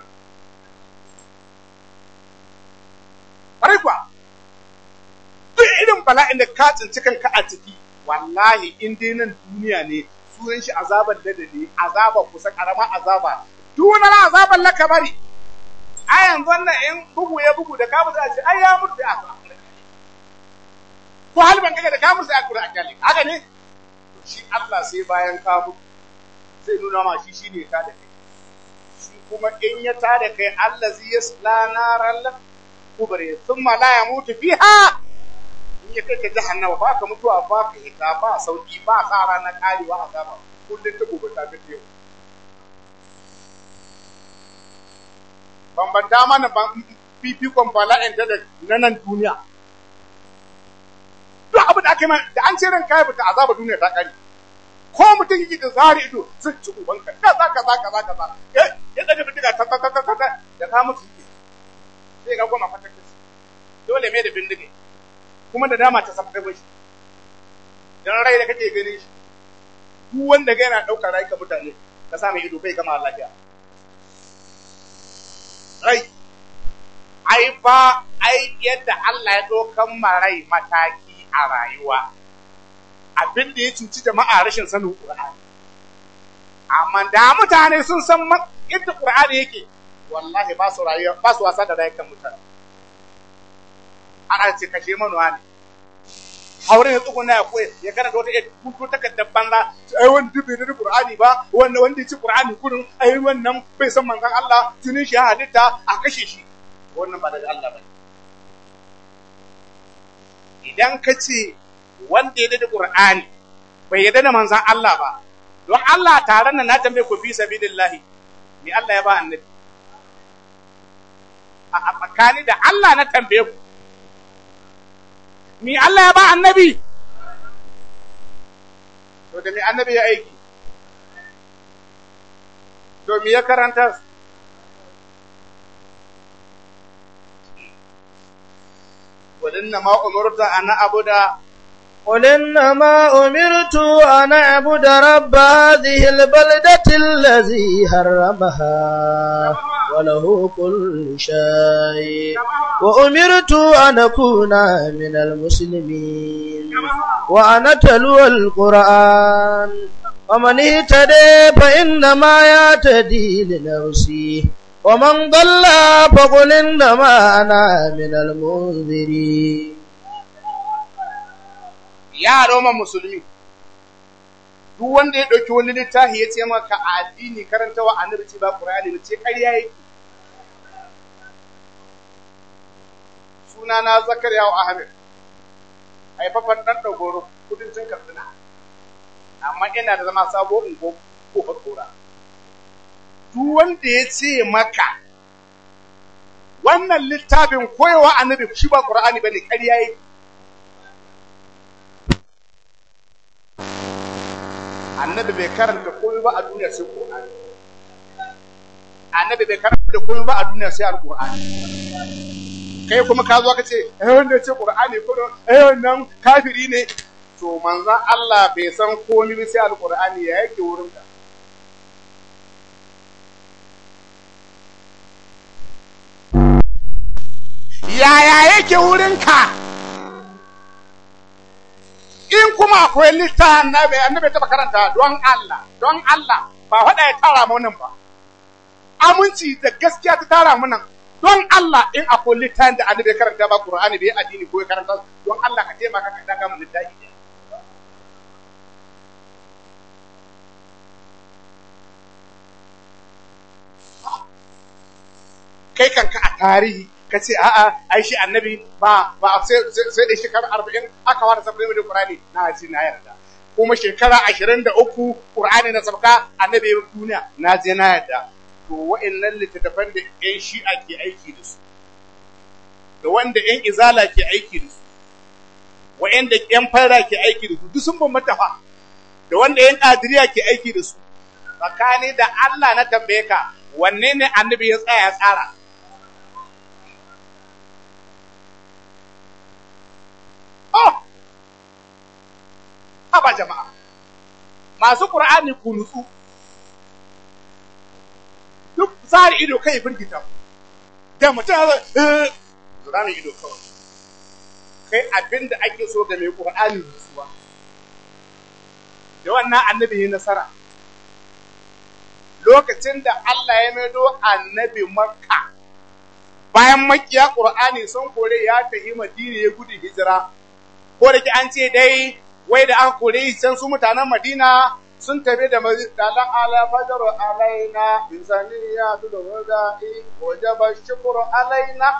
Ƙwarai kuwa, duk irin bala'in da ka tsinci kanka a ciki, wallahi in dai nan duniya ne, sunan shi azabar da ne, azabar kusa ƙarama azaba, tunar azabar laka bari. A yanzu wannan in bugu ya bugu da ka musu a ce, ai ya mutu ya asa. Ko halban kaga da ka musu a kura a kyale, haka ne? Shi Allah sai bayan ka mutu, zai nuna ma shi shi ne ta da kai. Shi kuma in ya ta da kai Allah zai yasla naran kubare sun ma la ya mutu fiha in ya kai ka jahannama ba ka mutuwa ba ka hita ba sauki ba sa ranar karewa a gaba kullum ta gobe ta fi yau bambanta mana fifikon bala'in da na nan duniya duk abin da aka yi da an ce ran kayan fita azaba duniya ta kare ko mutum yake da zari ido zan ci ubanka kaza kaza kaza kaza ya ɗaga bindiga ta ta ta ta ta da ka mutu sai ga goma fatar da dole mai da bindige kuma da dama ta samu kai shi dan rai da kake ganin shi duk wanda ga yana daukar rai ka mutane ka sa mai ido bai gama lafiya rai ai fa ai yadda Allah ya dokan ma rai mataki a rayuwa abin da ya cuci jama'a rashin sanin Qur'ani amma da mutane sun san yadda Qur'ani yake wallahi ba su rayuwa ba su wasa da rayukan mutane ana ce kashe manuwa ne haure ya tsuguna ya koya ya karanta wata kuto takardar banza ai wani dubi da Qur'ani ba wanda wanda ya ci Qur'ani kurin ai wannan bai san manzon Allah tunin shi halitta a kashe shi wannan ba daga Allah ba idan ka ce wanda ya da Qur'ani bai yarda da manzon Allah ba don Allah taron nan na tambaye ku fi sabilillahi ni Allah ya ba annabi a tsakani da Allah na tambaye ku ni Allah ya ba annabi to da mi annabi ya aiki to mi ya karanta ولنما أمرت أن أعبد قل إنما أمرت أن أعبد رب هذه البلدة الذي حرمها وله كل شيء وأمرت أن أكون من المسلمين وأن أتلو القرآن ومن اهتدي فإنما يهتدي لنفسه ومن ضل فقل إنما أنا من المنذرين ya roma musulmi duk wanda ya ɗauki wani littafi ya ce maka addini karanta wa annabi ce ba qur'ani ba ce ƙarya yake sunana zakariya wa ahmed haifafan ɗan ɗagoro kudancin katsina amma ina da zama sabo in ko ko kora duk wanda ya ce maka wannan littafin koyawa annabi shi ba qur'ani bane ƙarya yake annabi bai karanta komai ba a duniya sai Qur'ani annabi bai karanta komai ba a duniya sai Al-Qur'ani kai kuma ka zo ka ce eh wanda ya ce Qur'ani ko eh wannan kafiri ne to manzon Allah bai san komai ba sai Al-Qur'ani ya yake wurin ka yaya yake wurin ka in kuma akwai littafin annabi annabi ta karanta don Allah don Allah ba faɗa ya tara mu nan ba aminci da gaskiya ta tara mu nan don Allah in akwai littafin da annabi karanta ba Qur'ani bai addini ko ya karanta don Allah ka taimaka ka daga mu littafi kai kanka a tarihi ka ce a'a ai shi annabi ba ba sai sai da shekara arba'in aka fara sabbi da Qur'ani na ji na yarda kuma shekara ashirin da uku Qur'ani na sabka annabi ya duniya na je na yarda to wa'annan littattafan da ƴan shi'a ke aiki da su da wanda ƴan izala ke aiki da su wa'anda ƴan fara ke aiki da su duk sun bambanta fa da wanda ƴan kadiriya ke aiki da su tsakani da Allah na tambaye ka wanne ne annabi ya tsaya ya tsara Oh! Haba jama'a, masu ƙur'ani ku nutsu, duk tsari ido kai firgita, da mutum ya zai, zura mai ido kawai. Kai abin da ake so ga mai ƙur'ani nutsuwa, da wannan annabi ya nasara. Lokacin da Allah ya maido annabi Makka, bayan makiya ƙur'ani sun kore ya tafi Madina ya gudu hijira. ko da ke an ce dai wai da aka kore can su mutanen Madina sun tafi da dalan ala fajar alaina insaniya tu da wada'i wajaba shukru alaina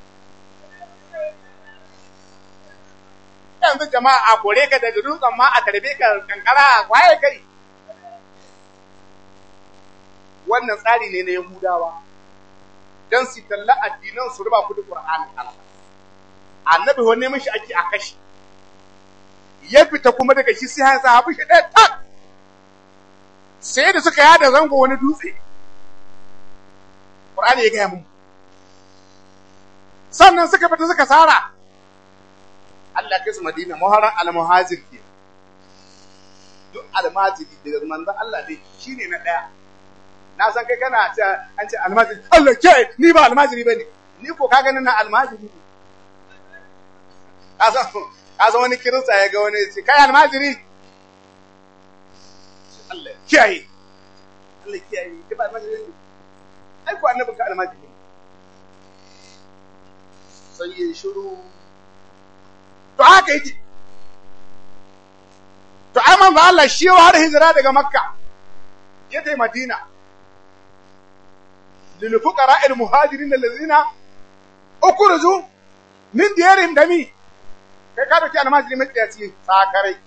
yanzu jama'a a kore ka daga dutsen ma a tarbe ka kankara waye kai wannan tsari ne na Yahudawa dan su talla addinan su ruba kudi Qur'ani annabi wanne mishi ake a kashi ya fita kuma daga shi sai ya sahabi shi ɗaya tak sai da suka yada zango wani dutse Qur'ani ya gaya mun sannan suka fita suka sara Allah kai su Madina muharram al-muhajir ke duk almajiri daga manzon Allah dai shine na ɗaya na san kai kana ce an ce almajiri Allah ke ni ba almajiri bane ni ko ka ganin na almajiri ne ka san ka san wani kirista ya ga wani ce kai almajiri Allah kiyaye Allah kiyaye ki ba almajiri ai ko annabin ka almajiri sai ya shiru to haka yake to ai manzo Allah shi har hijira daga makka ya tai madina lil fuqara al muhajirin allazina ukhruju min diyarihim dami kai ka dauki almajiri mai tsiyaci sakarai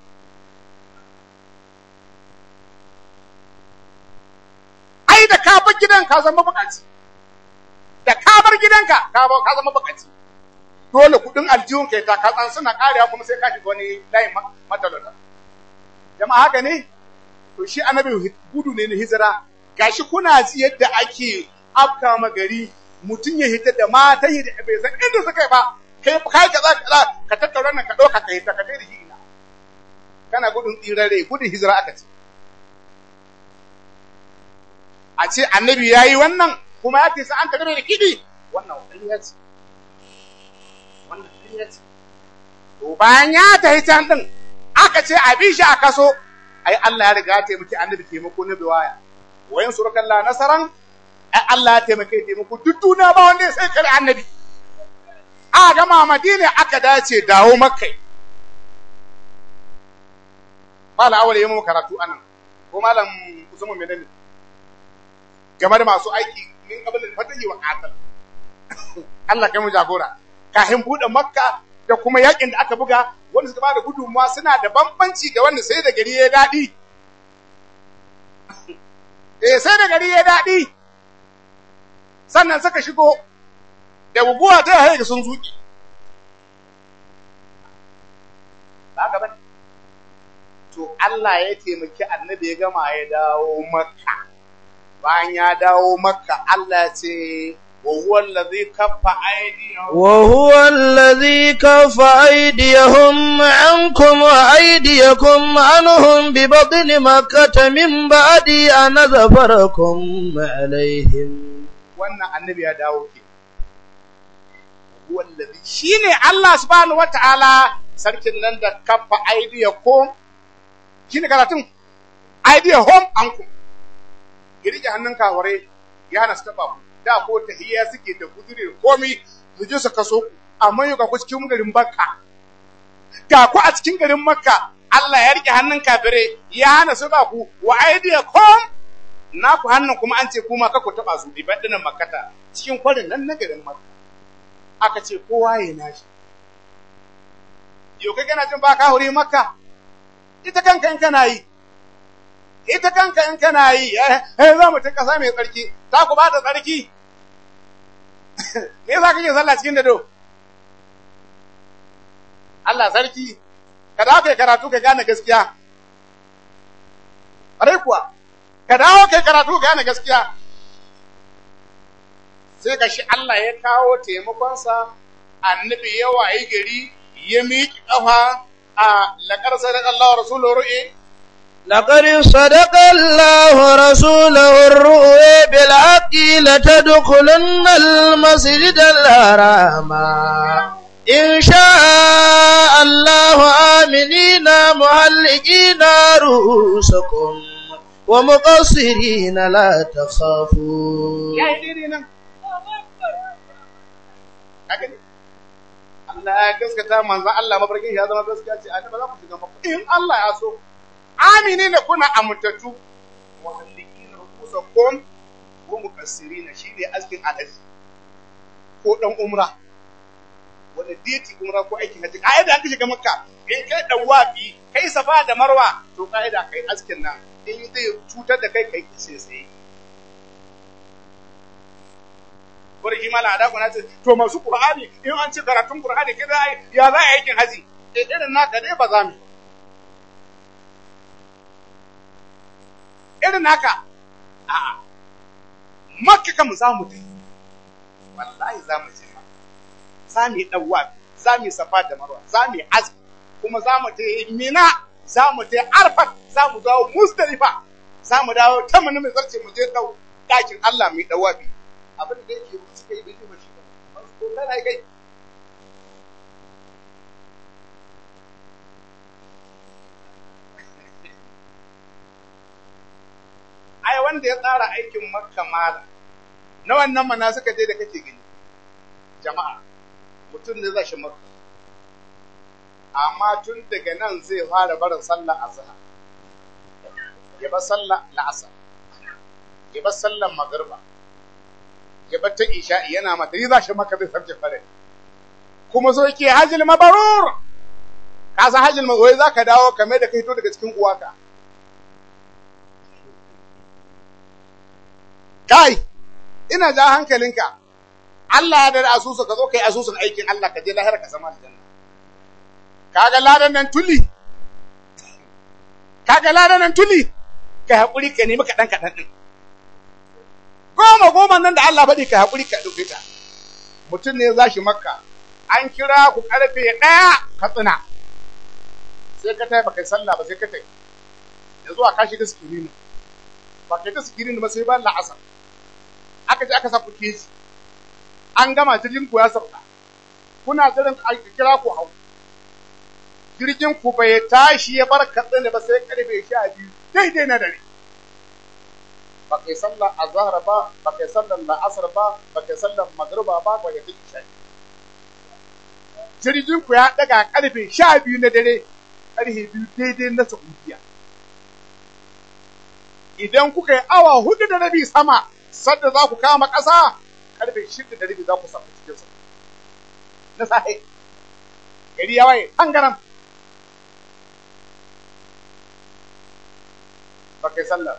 ai da ka bar gidan ka zama bukaci da ka bar gidanka ka ka zama bukaci dole kudin aljihun kai ta katsan suna karewa kuma sai ka shiga wani layin matalauta jama'a haka ne to shi annabi gudu ne na hijira gashi kuna ji yadda ake afka magari mutum ya hita da mata yi da bai san inda suka yi ba kai kai ka za ka ka tattauna nan ka dauka ka hita ka kai da shi ina kana gudun tsirare gudun hijira aka ce a ce annabi yayi wannan kuma ya ce sai an tafi da kidi wannan wani ya ce wannan ya ce to bayan ya tafi can din aka ce a bi shi a kaso ai Allah ya riga ya taimaki annabi taimako na biwaya wayan surukan la nasaran ai Allah ya taimake taimako duk duniya ba wanda sai kare annabi a gama madina aka dace dawo makkai mala awale yayin karatu anan ko malam usman menene game da masu aiki min kabalin fatahi wa qatal Allah kai mu jagora kafin bude makka da kuma yakin da aka buga wanda suka bada gudunmuwa suna da bambanci da wanda sai da gari ya daɗi. Eh sai da gari ya daɗi, sannan suka shigo da guguwa ta haye sun zuƙi. Ba gaba To Allah ya taimaki annabi ya gama ya dawo makka. Bayan ya dawo makka Allah ce وهو الذي كف أيديهم وهو الذي كف أيديهم عنكم وأيديكم عنهم ببطن مكة من بعد أن ظفركم عليهم wannan annabi ya dawo ke wallazi shine Allah subhanahu wataala sarkin nan da kafa aidiyakum shine karatun aidiyahum ankum girge hannun kaware ya hana su taba ku da ko tahiyya suke da gudure komi su je su kaso amma yau ga ku cikin garin Makka ga ku a cikin garin Makka Allah ya rike hannun kafire ya hana su ba ku wa aidiyakum na ku hannun kuma an ce kuma ka ku taba su diban dinan makkata cikin kwarin nan na garin Makka aka ce kowa ya nashi yau kai kana jin ba ka huri Makka ita kanka in kana yi ita kanka in kana yi eh za mu ta kasa mai tsarki ta ku ba da tsarki me yasa kake sallah cikin dado Allah sarki ka dawo kai karatu ka gane gaskiya are kuwa ka dawo kai karatu ka gane gaskiya sai ga shi Allah ya kawo taimakonsa annabi ya wayi gari ya miƙi ƙafa a laƙar sadaqallahu rasuluhu ru'i لقد صدق الله رسوله الرؤيا بالحق لتدخلن المسجد الحرام إن شاء الله آمنين محلقين رؤوسكم ومقصرين لا تخافون Allah ya gaskata manzan Allah mafarkin ya zama gaskiya ce a ba za ku shiga mafarkin in Allah ya so amini ne kuna amintattu muhallikin rukusakum wa mukassirina shine askin alaji ko dan umra wanda deti umra ko aikin haji kaida an shiga makka in kai dan wafi kai safa da marwa to kaida kai askin nan in zai cutar da kai kai sai sai Barki mala da kuna ce to masu Qur'ani in an ci karatun Qur'ani kida ya za a aikin haji eh irin naka dai ba za mu irin haka a makka kan za mu dai wallahi za mu je ma za mu yi ɗauwa za mu yi safa da marwa za mu yi aski kuma za mu ta mina za mu ta arfat za mu dawo musdalifa za mu dawo ta mani mai zarce mu je ɗau ɗakin Allah mai ɗauwa bi abin da yake suka yi bai ba shi ba ko kana kai ai wanda ya tsara aikin makka mala na wannan mana suka je da kake gani jama'a mutum ne zai shi makka amma tun daga nan zai fara barin sallar azhar ya bar sallar la'asar ya bar sallar magriba ya bar ta isha'i yana mata yi za shi makka zai sabke fare kuma so yake hajjil mabarur ka san hajjil mabarur za ka dawo kamar da ka hito daga cikin uwaka kai ina ja hankalinka Allah ya da asusu ka zo kai asusun aikin Allah ka je lahira ka sama aljanna kaga ladan nan tuli kaga ladan nan tuli ka hakuri ka nemi kaɗan kaɗan ɗin goma goma nan da Allah faɗi ka hakuri ka ɗauke ta mutum ne za shi makka an kira ku karfe ɗaya ka tsina sai ka tai baka sallah ba sai ka tai yanzu a kashi da sikirini ba kai ta sikirini ba sai ba la'asar aka je aka sa ku keji an gama jirgin ku ya sauka kuna jiran a kira ku hau jirgin ku bai tashi ya bar katsina ba sai karfe sha biyu daidai na dare ba kai sallar azhar ba ba kai sallar la'asar ba ba kai sallar magriba ba ba kai isha jirgin ku ya daga karfe sha biyu na dare karfe biyu daidai na saudiya idan kuka yi awa hudu da rabi sama sadda za ku kama ƙasa karfe shida da rabi za ku samu cikin sa na sahi gari ya waye tangaram ba kai sallah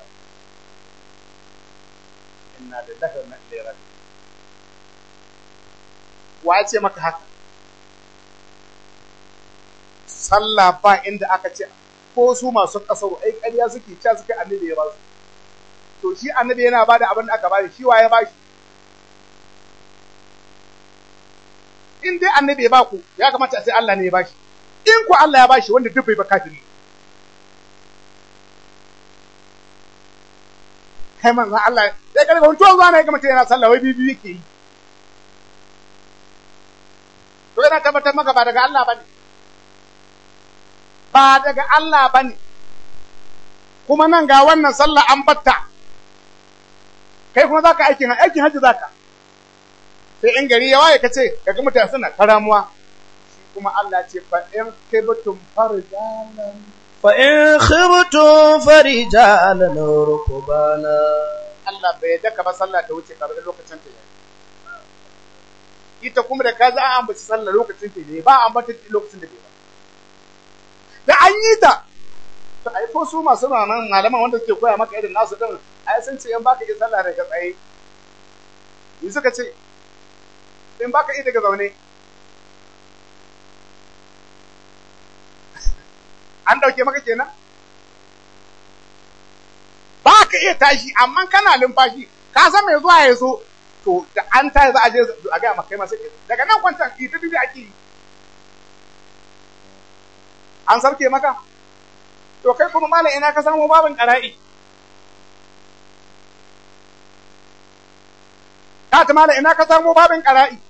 inna lillahi wa inna ilaihi raji'un wa ya ce maka haka sallah ba inda aka ce ko su masu kasaru ai ƙarya suke ca suke annabi ya ba su to shi annabi yana bada abin da aka bada shi wa ya bashi in dai annabi ya baku ya kamata a sai Allah ne ya bashi in ku Allah ya bashi wanda duk bai ba kafiri kai manzo Allah sai karga wani tuwon zuwa na ga mutum yana sallah wai bibi yake yi to yana tabbatar maka ba daga Allah bane ba daga Allah bane kuma nan ga wannan sallah an batta kai kuma zaka aikin aikin hajji zaka sai in gari ya waye ka ce kaga mutane suna karamuwa shi kuma Allah ce fa in kibtum farjalan fa in khibtum farijalan rukbana Allah bai daka ba sallah ta wuce kaga lokacin ta yayi ita kuma da kaza an ambaci sallah lokacin ta yayi ba an bata lokacin da bai ba da an yi ta to ai ko su masu nan malaman wanda suke koya maka irin nasu din ai sun ce in baka yi sallah daga tsaye ni suka ce in baka yi daga zaune an dauke maka kenan ba ka iya tashi amma kana numfashi ka san mai zuwa ya zo to da an tashi za a je a gaya maka kai masu daga nan kwantan ita dubi ake yi an sauke maka to kai kuma malam ina ka samu babin ƙara'i ka ta malam ina ka samu babin ƙara'i